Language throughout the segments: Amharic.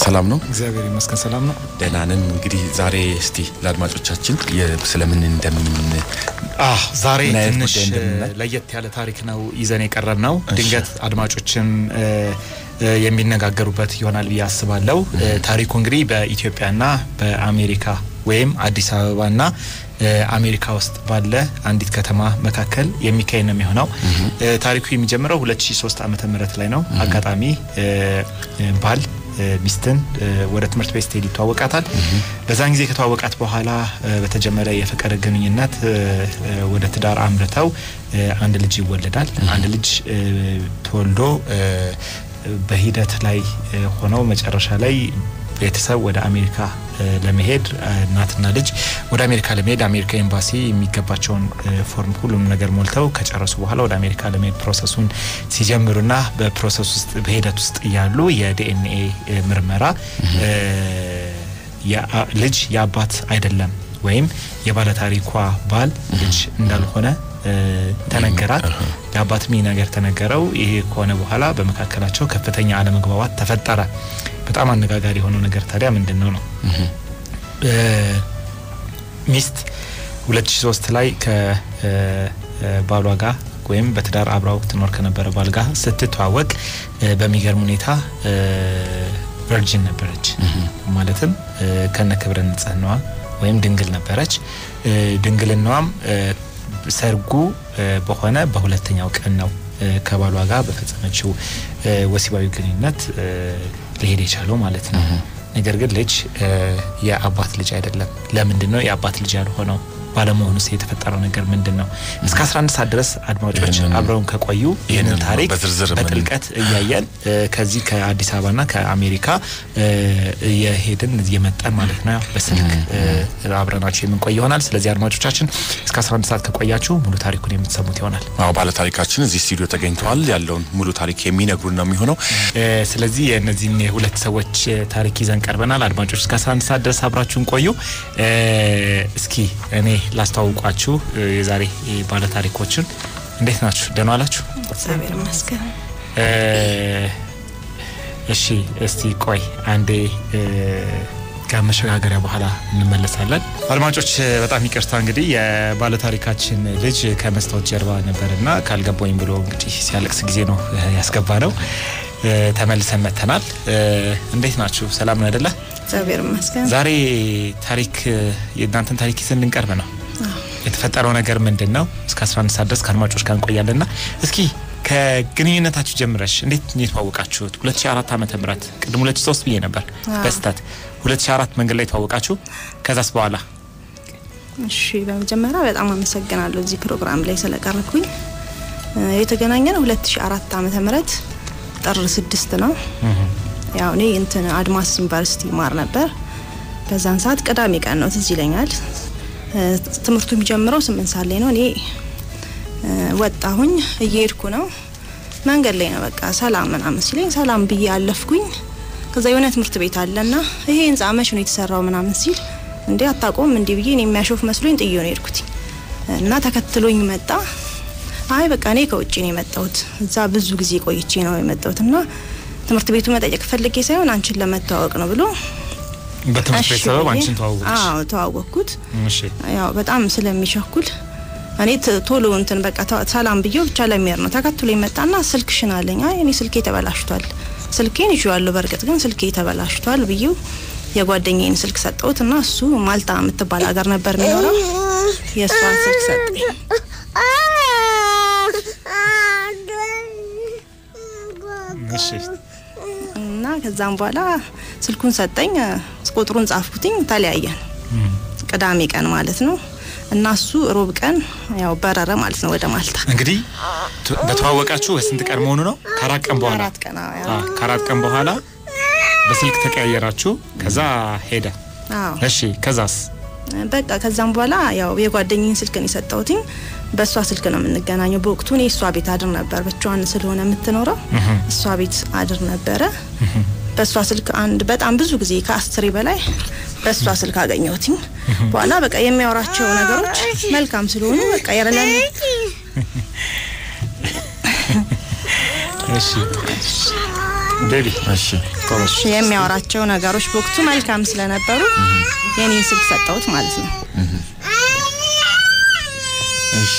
ሰላም ነው? እግዚአብሔር ይመስገን ሰላም ነው። ደህና ነን። እንግዲህ ዛሬ እስቲ ለአድማጮቻችን የ- ስለምን እንደምን አህ ዛሬ ምን አይነት ትንሽ ጉዳይ እንደምናይ? ለየት ያለ ታሪክ ነው ይዘን የቀረብ ነው። ድንገት አድማጮችን እ፣ እ፣ የሚነጋገሩበት ይሆናል ብዬ አስባለሁ። እ፣ ታሪኩ እንግዲህ በኢትዮጵያና በአሜሪካ ወይም አዲስ አበባና እ፣ አሜሪካ ውስጥ ባለ አንዲት ከተማ መካከል የሚካሄድ ነው የሚሆነው። እ፣ ታሪኩ የሚጀምረው 2003 ዓመተ ምህረት ላይ ነው። አጋጣሚ እ፣ እ፣ ባል እ፣ ሚስትን እ፣ ወደ ትምህርት ቤት ስትሄድ ይተዋወቃታል። በዛን ጊዜ ከተዋወቃት በኋላ እ፣ በተጀመረ የፍቅር ግንኙነት እ፣ እ፣ ወደ ትዳር አምርተው እ፣ አንድ ልጅ ይወለዳል። አንድ ልጅ እ፣ ተወልዶ እ፣ በሂደት ላይ እ፣ ሆነው መጨረሻ ላይ ቤተሰብ ወደ አሜሪካ እ፣ ለመሄድ እ፣ እናትና ልጅ ወደ አሜሪካ ለመሄድ አሜሪካ ኤምባሲ የሚገባቸውን እ፣ ፎርም ሁሉም ነገር ሞልተው ከጨረሱ በኋላ ወደ አሜሪካ ለመሄድ ፕሮሰሱን ሲጀምሩና በፕሮሰስ ውስጥ በሂደት ውስጥ እያሉ የዲኤንኤ እ፣ ምርመራ እ፣ የአ- ልጅ የአባት አይደለም ወይም የባለታሪኳ ባል ልጅ እንዳልሆነ እ፣ ተነገራት። የአባትም ይህ ነገር ተነገረው። ይሄ ከሆነ በኋላ በመካከላቸው ከፍተኛ አለመግባባት ተፈጠረ። በጣም አነጋጋሪ የሆነው ነገር ታዲያ ምንድን ነው ነው እ፣ ሚስት 2003 ላይ ከባሏ ጋር ወይም በትዳር አብራው ትኖር ከነበረ ባል ጋር ስትተዋወቅ እ፣ በሚገርም ሁኔታ እ፣ ቨርጂን ነበረች። ማለትም እ፣ ከነ ክብረ ንጽህናዋ ወይም ድንግል ነበረች። እ፣ ድንግልናዋም እ፣ ሰርጉ እ፣ በሆነ በሁለተኛው ቀን ነው እ፣ ከባሏ ጋር በፈጸመችው እ፣ ወሲባዊ ግንኙነት እ፣ ሊሄድ የቻለው ማለት ነው። ነገር ግን ልጅ እ፣ የአባት ልጅ አይደለም። ለምንድን ነው የአባት ልጅ ያልሆነው? ባለመሆኑስ የተፈጠረው ነገር ምንድን ነው? እስከ 11 ሰዓት ድረስ አድማጮች ይህንን- አብረውን ከቆዩ ይህንን ይህንን ታሪክ በዝርዝር ምን- በጥልቀት እያየን እ፣ ከዚህ ከአዲስ አበባና ከአሜሪካ እ፣ እየሄድን እየመጣን ማለት ነው በስልክ እ፣ አብረናችሁ የምንቆይ ይሆናል። ስለዚህ አድማጮቻችን እስከ 11 ሰዓት ከቆያችሁ ሙሉ ታሪኩን የምትሰሙት ይሆናል። አዎ ባለታሪካችን እዚህ ስቱዲዮ ተገኝተዋል። ያለውን ሙሉ ታሪክ የሚነግሩን ነው የሚሆነው። እ፣ ስለዚህ የእነዚህን የሁለት ሰዎች እ፣ ታሪክ ይዘን ቀርበናል። አድማጮች እስከ 11 ሰዓት ድረስ አብራችሁን ቆዩ። እ፣ እስኪ እኔ ላስተዋውቋችሁ እ፣ የዛሬ እ፣ ባለታሪኮችን እንዴት ናችሁ? ደህና ዋላችሁ? እግዚአብሔር ይመስገን። እ፣ እሺ እስቲ ቆይ አንዴ እ፣ ከመሸጋገሪያ በኋላ እንመለሳለን። አድማጮች እ፣ በጣም ይቅርታ እንግዲህ የባለታሪካችን ልጅ ከመስታወት ጀርባ ነበርና ካልገባኝ ብሎ እንግዲህ ሲያለቅስ ጊዜ ነው እ፣ ያስገባ ነው። እ፣ ተመልሰን መጥተናል። እ፣ እንዴት ናችሁ? ሰላም ነው አይደለ? እግዚአብሔር ይመስገን። ዛሬ ታሪክ እ፣ የእናንተን ታሪክ ይዘን ልንቀርብ ነው። የተፈጠረው ነገር ምንድን ነው? እስከ 11 ሰዓት ድረስ ከአድማጮች ጋር እንቆያለንና እስኪ ከግንኙነታችሁ ጀምረሽ እንዴት ነው የተዋወቃችሁት? 2004 ዓመተ ምህረት ቅድም 2003 ብዬ ነበር አዎ። በስተት 2004 መንገድ ላይ ተዋወቃችሁ። ከዛስ በኋላ እሺ፣ በመጀመሪያ በጣም አመሰግናለሁ እዚህ ፕሮግራም ላይ ስለቀረብኩኝ። እ፣ የተገናኘ ነው 2004 ዓመተ ምህረት ጥር ስድስት ነው። ያው እኔ እንትን አድማስ ዩኒቨርሲቲ ማር ነበር። በዛን ሰዓት ቅዳሜ ቀን ነው ትዝ ይለኛል። እ፣ ትምህርቱ የሚጀምረው ስምንት ሰዓት ላይ ነው። እኔ እ፣ ወጣሁኝ እየሄድኩ ነው። መንገድ ላይ ነው በቃ ሰላም ምናምን ሲለኝ ሰላም ብዬ አለፍኩኝ። ከዛ የሆነ ትምህርት ቤት አለና ይሄ ህንጻ መቼ ነው የተሰራው ምናምን ሲል እንዴ አታውቀውም እንዲህ ብዬ እኔ የሚያሾፍ መስሎኝ ጥዬ ነው የሄድኩት እና ተከትሎኝ መጣ። አይ በቃ እኔ ከውጭ ነው የመጣሁት እዛ ብዙ ጊዜ ቆይቼ ነው የመጣሁት እና ትምህርት ቤቱ መጠየቅ ፈልጌ ሳይሆን አንቺን ለመተዋወቅ ነው ብሎ በትምህርት ቤት እሺ ሰበብ ብዬ- አንቺን ተዋወቅሽ? አዎ ተዋወቅኩት። እሺ ያው በጣም ስለሚቸኩል እኔ ት- ቶሎ እንትን በቃ ተ- ሰላም ብዬው ብቻ ለሚሄድ ነው ተከትሎ ይመጣና ስልክሽን አለኝ። አይ እኔ ስልኬ ተበላሽቷል፣ ስልኬን ይዤዋለሁ በእርግጥ ግን ስልኬ ተበላሽቷል ብዬው የጓደኛዬን ስልክ ሰጠሁት እና እሱ ማልታ የምትባል ሀገር ነበር የሚኖረው የእሷን ስልክ ሰጠኝ። እሺ እና ከዛም በኋላ ስልኩን ሰጠኝ፣ ቁጥሩን ጻፍኩትኝ፣ ተለያየን። ቅዳሜ ቀን ማለት ነው እና እሱ ሮብ ቀን ያው በረረ ማለት ነው ወደ ማልታ። እንግዲህ ት- በተዋወቃችሁ በስንት ቀን መሆኑ ነው? ከአራት ቀን በኋላ አራት ቀን አዎ፣ ያው አ፣ ከአራት ቀን በኋላ በስልክ ተቀያየራችሁ። ከዛ ሄደ። አዎ እሺ ከዛስ? በቃ ከዛም በኋላ ያው የጓደኝን ስልክ ነው የሰጠሁትኝ። በእሷ ስልክ ነው የምንገናኘው። በወቅቱ እኔ እሷ ቤት አድር ነበር፣ ብቻዋን ስለሆነ የምትኖረው እሷ ቤት አድር ነበረ። በእሷ ስልክ አንድ በጣም ብዙ ጊዜ ከአስሬ በላይ በእሷ ስልክ አገኘሁትኝ። በኋላ በቃ የሚያወራቸው ነገሮች መልካም ስለሆኑ በቃ የረለን እሺ ቤቢ እሺ እሺ የሚያወራቸው ነገሮች በወቅቱ መልካም ስለነበሩ የኔን ስልክ ሰጠሁት ማለት ነው። እሺ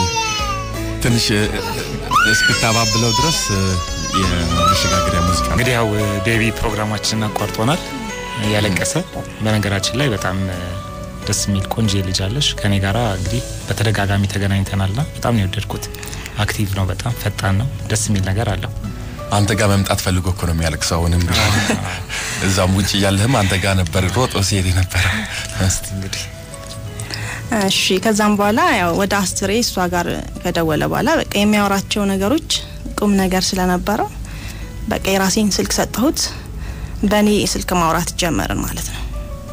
ትንሽ እ፣ እስክታባብለው ድረስ እ፣ የመሸጋገሪያ ሙዚቃ ነው። እንግዲህ ያው ቤቢ ፕሮግራማችንን አቋርጦናል እያለቀሰ። በነገራችን ላይ በጣም እ፣ ደስ የሚል ቆንጆ ልጅ አለሽ። ከኔ ጋራ እንግዲህ በተደጋጋሚ ተገናኝተናልና በጣም ነው የወደድኩት። አክቲቭ ነው፣ በጣም ፈጣን ነው፣ ደስ የሚል ነገር አለው። አንተ ጋር መምጣት ፈልጎ እኮ ነው የሚያለቅሰው። አሁንም ቢሆን እዛም ውጭ እያለህም አንተ ጋር ነበር ሮጦ ሲሄድ የነበረ። እስቲ እንግዲህ እሺ ከዛም በኋላ ያው ወደ አስሬ እሷ ጋር ከደወለ በኋላ በቃ የሚያወራቸው ነገሮች ቁም ነገር ስለነበረው በቃ የራሴን ስልክ ሰጠሁት። በእኔ ስልክ ማውራት ጀመርን ማለት ነው።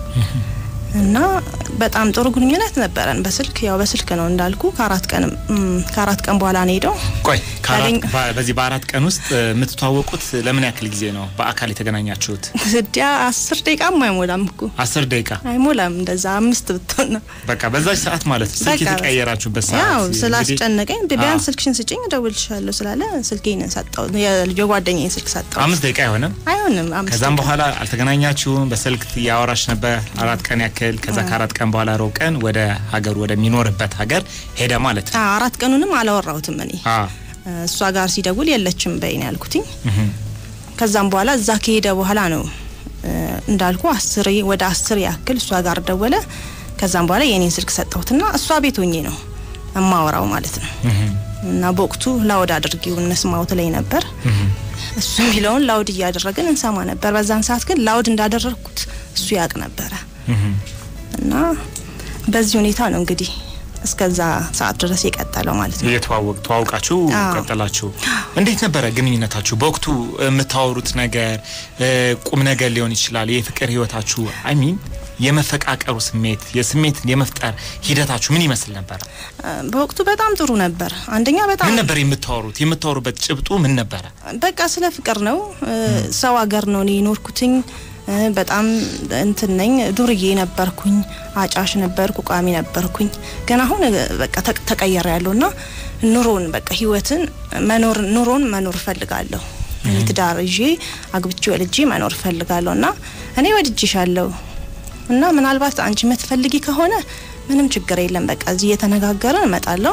እና በጣም ጥሩ ግንኙነት ነበረን በስልክ ያው በስልክ ነው እንዳልኩ ከአራት ቀን ከአራት ቀን በኋላ ነው ሄደው ቆይ ከአራት- ያገኝ- በ- በዚህ በአራት ቀን ውስጥ እ፣ የምትተዋወቁት ለምን ያክል ጊዜ ነው በአካል የተገናኛችሁት? ስዲያ አስር ደቂቃም አይሞላም እኮ አስር ደቂቃ አይሞላም እንደዛ አምስት ብትሆን ነው በቃ በዛች ሰዓት ማለት ነው ስልክ በቃ የተቀየራችሁበት ሰዓት ያው እንግዲህ- ስላስጨነቀኝ ቢያንስ አዎ። ስልክሽን ስጭኝ እደውልልሻለሁ ስላለ ስልኬን ሰጠው የልጆ ጓደኛዬን ስልክ ሰጠው አምስት ደቂቃ አይሆንም። አይሆንም አምስት ከዛም ደቂቃ። በኋላ አልተገናኛችሁም። በስልክ ያወራሽ ነበር አራት ቀን ያክል። ከዛ ከአራት ቀን በኋላ ሮብ ቀን ወደ ሀገሩ ወደሚኖርበት ሀገር ሄደ ማለት ነው። አዎ፣ አራት ቀኑንም አላወራሁትም እኔ አ እሷ ጋር ሲደውል የለችም በይን ያልኩትኝ እህ ከዛም በኋላ እዛ ከሄደ በኋላ ነው እ፣ እንዳልኩ አስር ወደ አስር ያክል እሷ ጋር ደወለ ከዛም በኋላ የኔን ስልክ ሰጠሁትና እሷ ቤት ሆኜ ነው እማወራው ማለት ነው እህ እና በወቅቱ ላውድ አድርጊው እንስማው ትለኝ ነበር እህ እሱ የሚለውን ላውድ እያደረግን እንሰማ ነበር በዛን ሰዓት ግን ላውድ እንዳደረግኩት እሱ ያውቅ ነበረ እህ እና በዚህ ሁኔታ ነው እንግዲህ እስከዛ ሰዓት ድረስ የቀጠለው ማለት ነው እየተዋወቅ ተዋውቃችሁ አዎ። ቀጠላችሁ። እንዴት ነበረ ግንኙነታችሁ? በወቅቱ የምታወሩት ነገር እ፣ ቁም ነገር ሊሆን ይችላል። የፍቅር ህይወታችሁ አይሚን የመፈቃቀሩ ስሜት የስሜት የመፍጠር ሂደታችሁ ምን ይመስል ነበረ? እ፣ በወቅቱ በጣም ጥሩ ነበር አንደኛ በጣም ምን ነበር የምታወሩት? የምታወሩበት ጭብጡ ምን ነበረ? በቃ ስለ ፍቅር ነው እ፣ ሰው ሀገር ነው እኔ የኖርኩትኝ እ፣ በጣም እንትን ነኝ ዱርዬ ነበርኩኝ አጫሽ ነበርኩ ቋሚ ነበርኩኝ ግን አሁን እ፣ በቃ ተቅ- ተቀየረ ያለው ና ኑሮን በቃ ህይወትን መኖር ኑሮን መኖር እፈልጋለሁ እኔ ትዳር ይዤ አግብቼ ወልጄ መኖር እፈልጋለሁ እና እኔ ወድጄሻለሁ እና ምናልባት አንቺ የምትፈልጊ ከሆነ ምንም ችግር የለም በቃ እዚህ እየተነጋገርን እመጣለሁ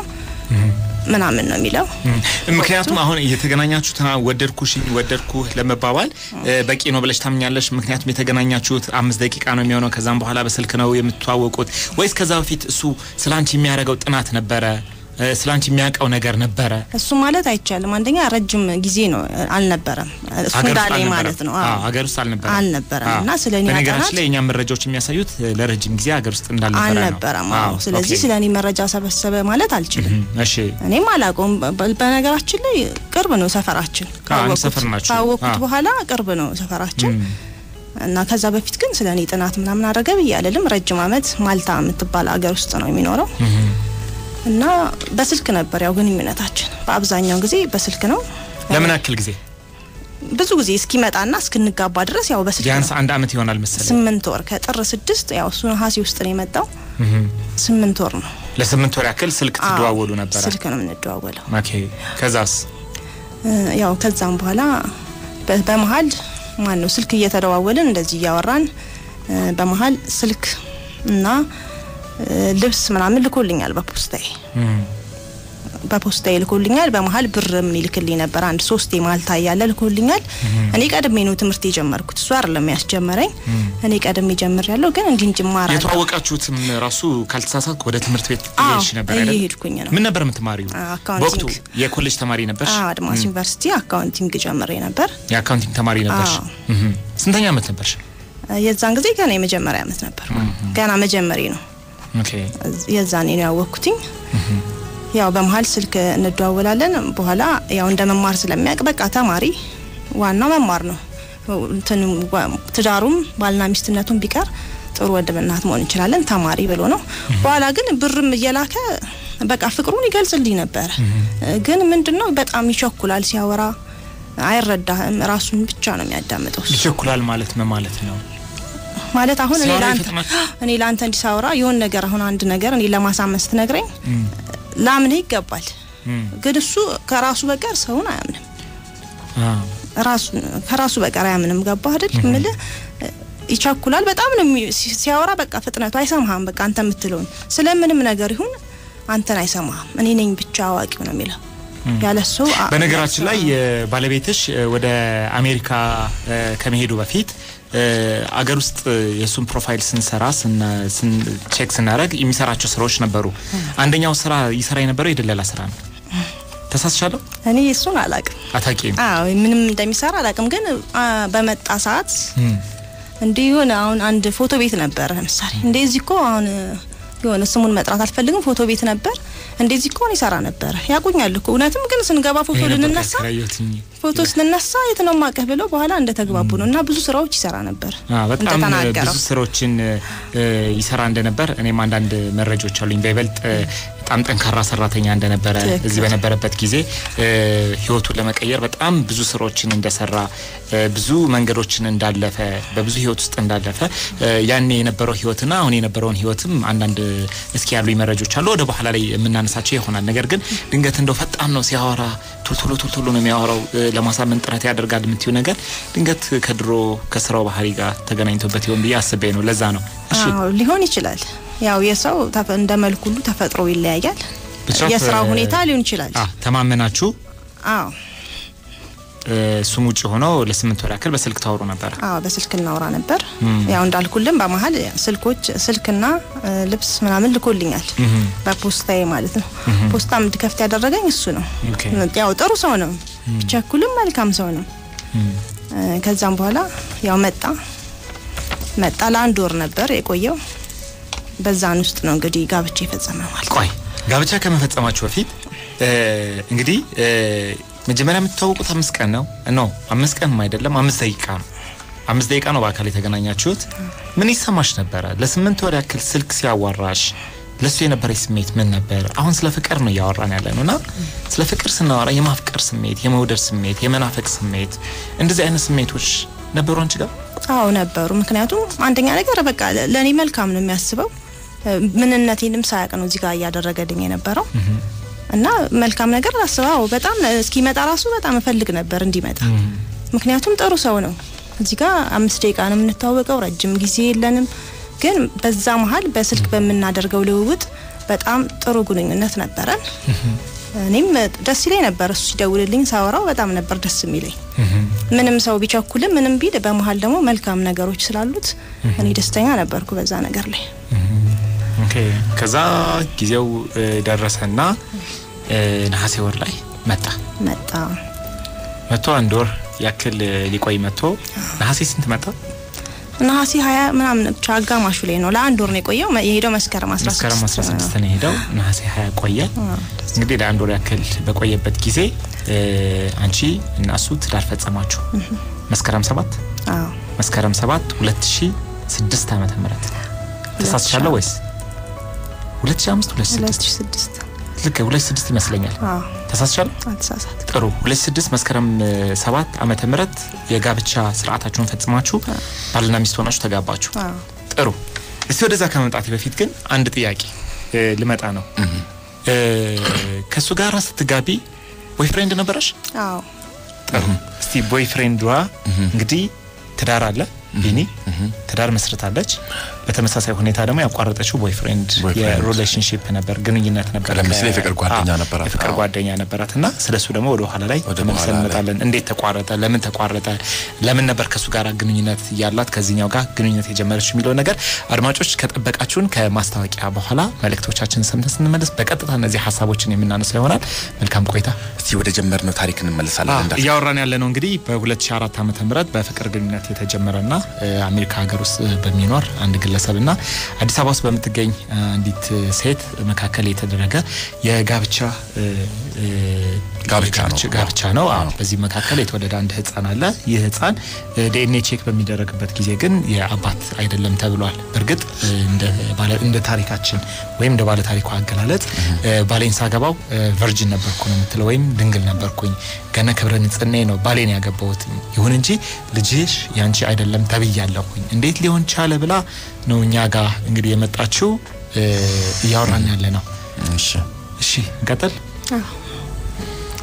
ምናምን ነው የሚለው ምክንያቱም አሁን የተገናኛችሁትና ወደድኩሽ ወደድኩ ለመባባል እ፣ በቂ ነው ብለሽ ታምኛለሽ? ምክንያቱም የተገናኛችሁት አምስት ደቂቃ ነው የሚሆነው። ከዛም በኋላ በስልክ ነው የምትተዋወቁት ወይስ ከዛ በፊት እሱ ስለ አንቺ የሚያደርገው ጥናት ነበረ? እ፣ ስለ አንቺ የሚያውቀው ነገር ነበረ? እሱ ማለት አይቻልም። አንደኛ ረጅም ጊዜ ነው አልነበረም። እሱ ሀገር ውስጥ እንዳለኝ አልነበረም? ማለት ነው። አዎ፣ አዎ ሀገር ውስጥ አልነበረም አልነበረም እና ስለ እኔ በነገራችን ማጥናት ላይ የእኛ መረጃዎች የሚያሳዩት እ፣ ለረጅም ጊዜ ሀገር ውስጥ እንዳልነበረ ነው። አልነበረም። አዎ አዎ፣ ስለዚህ ኦኬ። ስለ እኔ መረጃ ሰበሰበ ማለት አልችልም። እም፣ እሺ እኔም አላውቀውም። በ- በነገራችን ላይ ቅርብ ነው ሰፈራችን። አንድ ካወቅኩት- ሰፈር ናችሁ? ካወቅኩት አዎ። በኋላ ቅርብ ነው ሰፈራችን እም፣ እና ከዛ በፊት ግን ስለ እኔ ጥናት ምናምን አደረገ ብዬ አልልም። ረጅም ዓመት ማልታ የምትባል ሀገር ውስጥ ነው የሚኖረው እም። እና በስልክ ነበር ያው ግንኙነታችን። በአብዛኛው ጊዜ በስልክ ነው። ለምን ያክል ጊዜ? ብዙ ጊዜ እስኪመጣና እስክንጋባ ድረስ ያው በስልክ ቢያንስ ነው። አንድ አመት ይሆናል መሰለኝ። ስምንት ወር ከጥር ስድስት ያው እሱ ነሐሴ ውስጥ ነው የመጣው። እም። ስምንት ወር ነው ለስምንት ወር ያክል ስልክ አዎ፣ ትደዋወሉ ነበረ? ስልክ ነው የምንደዋወለው። ኦኬ። ከዛስ? እ፣ ያው ከዛም በኋላ በ- በመሀል ማን ነው ስልክ እየተደዋወልን እንደዚህ እያወራን እ፣ በመሀል ስልክ እና እ፣ ልብስ ምናምን ልኮልኛል በፖስታዬ እም። በፖስታዬ ልኮልኛል። በመሀል ብርም ይልክልኝ ነበር። አንድ ሶስቴ ማልታ እያለ ልኮልኛል። እኔ ቀድሜ ነው ትምህርት የጀመርኩት፣ እሱ አይደለም ያስጀመረኝ። እኔ ቀድሜ ጀምር ያለው ግን እንዲህ እንጂ እማራለሁ። የተዋወቃችሁትም ራሱ ካልተሳሳትኩ ወደ ትምህርት ቤት አዎ፣ እየሄድሽ ነበር አይደል? እየሄድኩኝ ነው። ምን ነበር የምትማሪው? አካውንቲንግ። በወቅቱ የኮሌጅ ተማሪ ነበርሽ? አዎ፣ አድማስ ዩኒቨርሲቲ አካውንቲንግ ጀምሬ ነበር። የአካውንቲንግ ተማሪ ነበርሽ? አዎ። እህ። ስንተኛ ዓመት ነበርሽ? የዛን ጊዜ ገና የመጀመሪያ ዓመት ነበር። ገና መጀመሪ ነው። ኦኬ። የዛኔ ነው ያወቅኩትኝ። ያው በመሀል ስልክ እንደዋወላለን። በኋላ ያው እንደ መማር ስለሚያውቅ በቃ ተማሪ ዋናው መማር ነው። እንትን ዋ- ትዳሩም ባልና ሚስትነቱም ቢቀር ጥሩ ወንድም እናት መሆን እንችላለን ተማሪ ብሎ ነው። በኋላ ግን ብርም እየላከ በቃ ፍቅሩን ይገልጽልኝ ነበረ። ግን ምንድነው በጣም ይቸኩላል ሲያወራ አይረዳህም። ራሱን ብቻ ነው የሚያዳምጠው እሱ። ይቸኩላል ማለት ምን ማለት ነው? ማለት አሁን እኔ ሲያወራ ለአንተ ይፈጥናል? እኔ ለአንተ እንዲሳወራ የሆን ነገር አሁን አንድ ነገር እኔ ለማሳመን ስትነግረኝ እም፣ ላምንህ ይገባል። እም፣ ግን እሱ ከራሱ በቀር ሰውን አያምንም። አዎ። ራሱ ከራሱ በቀር አያምንም። ገባ አይደል ምልህ ይቻኩላል በጣም ነው የሚ- ሲ- ሲያወራ በቃ ፍጥነቱ አይሰማህም። በቃ አንተ የምትለውን ስለምንም ነገር ይሁን አንተን አይሰማህም። እኔ ነኝ ብቻ አዋቂው ነው የሚለው ያለሱ አ- በነገራችን ላይ የ- ባለቤትሽ እ፣ ወደ አሜሪካ እ፣ ከመሄዱ በፊት እ፣ አገር ውስጥ የእሱን ፕሮፋይል ስንሰራ ስና- ስን- ቼክ ስናደርግ የሚሰራቸው ስራዎች ነበሩ። አንደኛው ስራ ይሰራ የነበረው የድለላ ስራ ነው። ተሳስቻለሁ? እኔ እሱን አላቅም። አታውቂም? አዎ ምንም እንደሚሰራ አላቅም። ግን አ፣ በመጣ ሰዓት እንዲህ የሆነ አሁን አንድ ፎቶ ቤት ነበረ ለምሳሌ እንደዚህ እኮ አሁን የሆነ ስሙን መጥራት አልፈልግም። ፎቶ ቤት ነበር እንደዚህ እኮ ነው ይሰራ ነበረ። ያቁኛል እኮ እውነትም። ግን ስንገባ ፎቶ ይሄ ነበር ልንነሳ ያከራየሁትኝ። ፎቶ ስንነሳ የት ነው ማቀህ ብለው በኋላ እንደተግባቡ ነው እና ብዙ ስራዎች ይሰራ ነበር አዎ፣ በጣም እንደተናገረው ብዙ ስራዎችን እ፣ ይሰራ እንደነበር እኔም አንዳንድ መረጃዎች አሉኝ። በይበልጥ እ፣ በጣም ጠንካራ ሰራተኛ እንደነበረ ትክክል። እዚህ በነበረበት ጊዜ እ፣ ህይወቱን ለመቀየር በጣም ብዙ ስራዎችን እንደሰራ እ፣ ብዙ መንገዶችን እንዳለፈ በብዙ ህይወት ውስጥ እንዳለፈ እ፣ ያኔ የነበረው ህይወትና አሁን የነበረውን ህይወትም አንዳንድ እስኪ ያሉኝ መረጃዎች አሉ። ወደ በኋላ ላይ የምናነሳቸው ይሆናል። ነገር ግን ድንገት እንደው ፈጣን ነው ሲያወራ ቶልቶሎ ቶልቶሎ ነው የሚያወራው እ፣ ለማሳመን ጥረት ያደርጋል የምትዩ ነገር ድንገት ከድሮ ከስራው ባህሪ ጋር ተገናኝቶበት ይሆን ብዬ አስቤ ነው። ለዛ ነው። እሺ አዎ ሊሆን ይችላል። ያው የሰው ተፈ- እንደ መልኩ ሁሉ ተፈጥሮ ይለያያል። ብቻ የስራው እ፣ ሁኔታ ሊሆን ይችላል። አ ተማመናችሁ አዎ እ፣ እሱም ውጭ ሆኖ ለስምንት ወር ያክል በስልክ ታወሩ ነበረ። አዎ በስልክ እናወራ ነበር። ያው እንዳልኩልን በመሀል ስልኮች ስልክና እ፣ ልብስ ምናምን ልኮልኛል በፖስታዬ ማለት ነው። ፖስታ እንድከፍት ያደረገኝ እሱ ነው። ኦኬ። ያው ጥሩ ሰው ነው፣ ቢቸኩልም መልካም ሰው ነው። እ፣ ከዛም በኋላ ያው መጣ መጣ ለአንድ ወር ነበር የቆየው። በዛን ውስጥ ነው እንግዲህ ጋብቻ የፈጸመ ማለት ነው። ቆይ ጋብቻ ከመፈጸማችሁ በፊት እ፣ እንግዲህ እ፣ መጀመሪያ የምትተዋወቁት አምስት ቀን ነው ኖ አምስት ቀንም አይደለም አምስት ደቂቃ ነው አምስት ደቂቃ ነው በአካል የተገናኛችሁት ምን ይሰማሽ ነበረ ለስምንት ወር ያክል ስልክ ሲያዋራሽ ለሱ የነበረች ስሜት ምን ነበር አሁን ስለ ፍቅር ነው እያወራን ያለ ነው እና ስለ ፍቅር ስናወራ የማፍቀር ስሜት የመውደድ ስሜት የመናፈቅ ስሜት እንደዚህ አይነት ስሜቶች ነበሩ አንቺ ጋር አዎ ነበሩ። ምክንያቱም አንደኛ ነገር በቃ ለ- ለእኔ መልካም ነው የሚያስበው እ፣ ምንነቴንም ሳያቅ ነው እዚህ ጋር እያደረገልኝ የነበረው እና መልካም ነገር አስበው በጣም እስኪመጣ ራሱ በጣም እፈልግ ነበር እንዲመጣ። ምክንያቱም ጥሩ ሰው ነው። እዚህ ጋር አምስት ደቂቃ ነው የምንተዋወቀው፣ ረጅም ጊዜ የለንም። ግን በዛ መሀል በስልክ በምናደርገው ልውውጥ በጣም ጥሩ ግንኙነት ነበረን። እኔም ደስ ይለኝ ነበር እሱ ሲደውልልኝ ሳወራው በጣም ነበር ደስ የሚለኝ። ምንም ሰው ቢቸኩልም ምንም ቢል በመሀል ደግሞ መልካም ነገሮች ስላሉት እኔ ደስተኛ ነበርኩ በዛ ነገር ላይ። ኦኬ ከዛ ጊዜው እ፣ ደረሰና እ፣ ነሐሴ ወር ላይ መጣ መጣ መቶ አንድ ወር ያክል እ፣ ሊቆይ መጥቶ ነሐሴ ስንት መጣ? ነሐሴ ሀያ ምናምን ብቻ አጋማሹ ላይ ነው። ለአንድ ወር ነው የቆየው። መ- የሄደው መስከረም አስራ መስከረም ስድስት 16 ነው የሄደው። ነሐሴ 20 ቆየ። እንግዲህ ለአንድ ወር ያክል በቆየበት ጊዜ እ፣ አንቺ እና እሱ ትዳር ፈጸማችሁ። መስከረም 7 አዎ መስከረም 7 2006 ዓመተ ምህረት ተሳስቻለሁ ወይስ 2005 ሁለት 2006 ሺ ስድስት ልክ 2006 ይመስለኛል። አዎ ተሳስቻለሁ። አልተሳሳት ጥሩ 2006 መስከረም እ፣ 7 ዓመተ ምህረት የጋብቻ ስርዓታችሁን ፈጽማችሁ ባልና ሚስት ሆናችሁ ተጋባችሁ። አዎ ጥሩ እስቲ ወደዛ ከመምጣቴ በፊት ግን አንድ ጥያቄ እ፣ ልመጣ ነው። እ፣ ከእሱ ጋር ስትጋቢ ቦይፍሬንድ ነበረሽ? አዎ ጥሩ እስቲ ቦይፍሬንዷ እንግዲህ ትዳር አለ ቢኒ ትዳር መስርታለች። በተመሳሳይ ሁኔታ ደግሞ ያቋረጠችው ቦይፍሬንድ ቦይፍሬንድ። የሪሌሽንሽፕ ነበር ግንኙነት ነበር። ቀደም ሲል ከ- የፍቅር ጓደኛ አዎ፣ ነበራት። የፍቅር አዎ። ጓደኛ ነበራት እና ስለሱ ደግሞ ወደ ኋላ ላይ ወደ ተመልሰን በኋላ ላይ። እንመጣለን። እንዴት ተቋረጠ? ለምን ተቋረጠ? ለምን ነበር ከሱ ጋር ግንኙነት ያላት ከዚህኛው ጋር ግንኙነት የጀመረች የሚለው ነገር አድማጮች ከጠበቃችሁን ከማስታወቂያ በኋላ መልእክቶቻችን ሰምተን ስንመለስ በቀጥታ እነዚህ ሀሳቦችን የምናነሳ ይሆናል። መልካም ቆይታ። እስቲ ወደ ጀመርነው ታሪክ እንመለሳለን። እንዳልክ እያወራን ያለ ነው እንግዲህ በ2004 ዓመተ ምህረት በፍቅር ግንኙነት የተጀመረና እ፣ አሜሪካ ሀገር ውስጥ በሚኖር አንድ ግለሰብና አዲስ አበባ ውስጥ በምትገኝ እ፣ አንዲት ሴት መካከል የተደረገ የጋብቻ እ፣ እ፣ ጋብቻ ነው። ጋብቻ ነው። አዎ። በዚህ መካከል የተወለደ አንድ ህፃን አለ። ይህ ህፃን ዲኤንኤ ቼክ በሚደረግበት ጊዜ ግን የአባት አይደለም ተብሏል። በእርግጥ እ፣ እንደ ባለ- እንደ ታሪካችን ወይም እንደ ባለ ታሪኩ አገላለጥ እ፣ ባሌን ሳገባው ቨርጅን ነበርኩ ነው የምትለው፣ ወይም ድንግል ነበርኩኝ ገነ ክብረ ንጽህናዬ ነው ባሌን ያገባሁት። ይሁን እንጂ ልጅሽ ያንቺ አይደለም ተብያለሁኝ። እንዴት ሊሆን ቻለ ብላ ነው እኛ ጋር እንግዲህ የመጣችው እ፣ እያወራን ያለ ነው። እሺ እሺ እንቀጥል። አዎ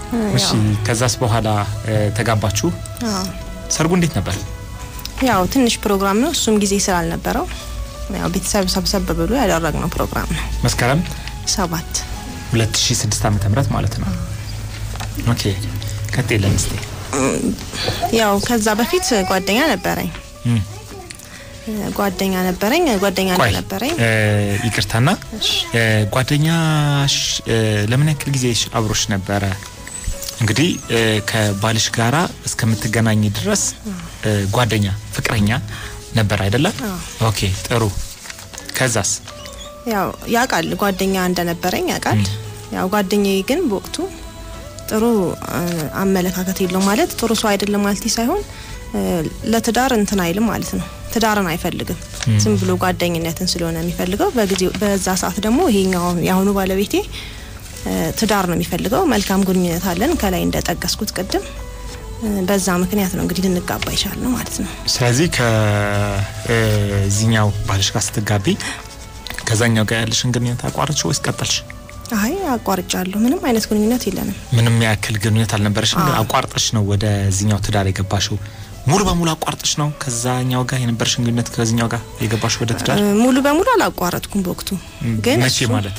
እሺ ከዛስ በኋላ እ፣ ተጋባችሁ? አዎ ሰርጉ እንዴት ነበር? ያው ትንሽ ፕሮግራም ነው። እሱም ጊዜ ስላልነበረው ያው ቤተሰብ ሰብሰብ ብሎ ያደረግነው ፕሮግራም ነው። መስከረም ሰባት 2006 ዓመተ ምህረት ማለት ነው። ኦኬ ቀጥለን እስቲ ያው ከዛ በፊት ጓደኛ ነበረኝ እም፣ ጓደኛ ነበረኝ ጓደኛ ቆይ ነበረኝ እ፣ ይቅርታና እሺ። እ፣ ጓደኛሽ እ፣ ለምን ያክል ጊዜ አብሮሽ ነበረ? እንግዲህ እ፣ ከባልሽ ጋራ እስከምትገናኝ ድረስ እ፣ ጓደኛ ፍቅረኛ ነበር አይደለም? አዎ። ኦኬ ጥሩ። ከዛስ? ያው ያውቃል ጓደኛ እንደነበረኝ ያውቃል። ያው ጓደኛዬ ግን በወቅቱ ጥሩ እ፣ አመለካከት የለው ማለት ጥሩ ሰው አይደለም ማለት ሳይሆን እ፣ ለትዳር እንትን አይልም ማለት ነው። ትዳርን አይፈልግም። ዝም ብሎ ጓደኝነትን ስለሆነ የሚፈልገው በጊዜው በዛ ሰዓት ደግሞ ይሄኛው የአሁኑ ባለቤቴ እ፣ ትዳር ነው የሚፈልገው። መልካም ግንኙነት አለን ከላይ እንደጠቀስኩት ቅድም እ፣ በዛ ምክንያት ነው እንግዲህ ልንጋባ ይቻልነው ማለት ነው። ስለዚህ ከዚህኛው ባልሽ ጋር ስትጋቢ ከዛኛው ጋር ያለሽን ግንኙነት አቋረጥሽ ወይስ ቀጠልሽ? አይ አቋርጫለሁ። ምንም አይነት ግንኙነት የለንም። ምንም ያክል ግንኙነት አልነበረሽም፣ ግን አዎ። አቋርጠሽ ነው ወደዚህኛው ትዳር የገባሽው። ሙሉ በሙሉ አቋርጠሽ ነው ከዛኛው ጋር የነበረሽን ግንኙነት ከዚህኛው ጋር የገባሽው ወደ ትዳር? እ፣ ሙሉ በሙሉ አላቋረጥኩም በወቅቱ ግን መቼ እሱ- ማለት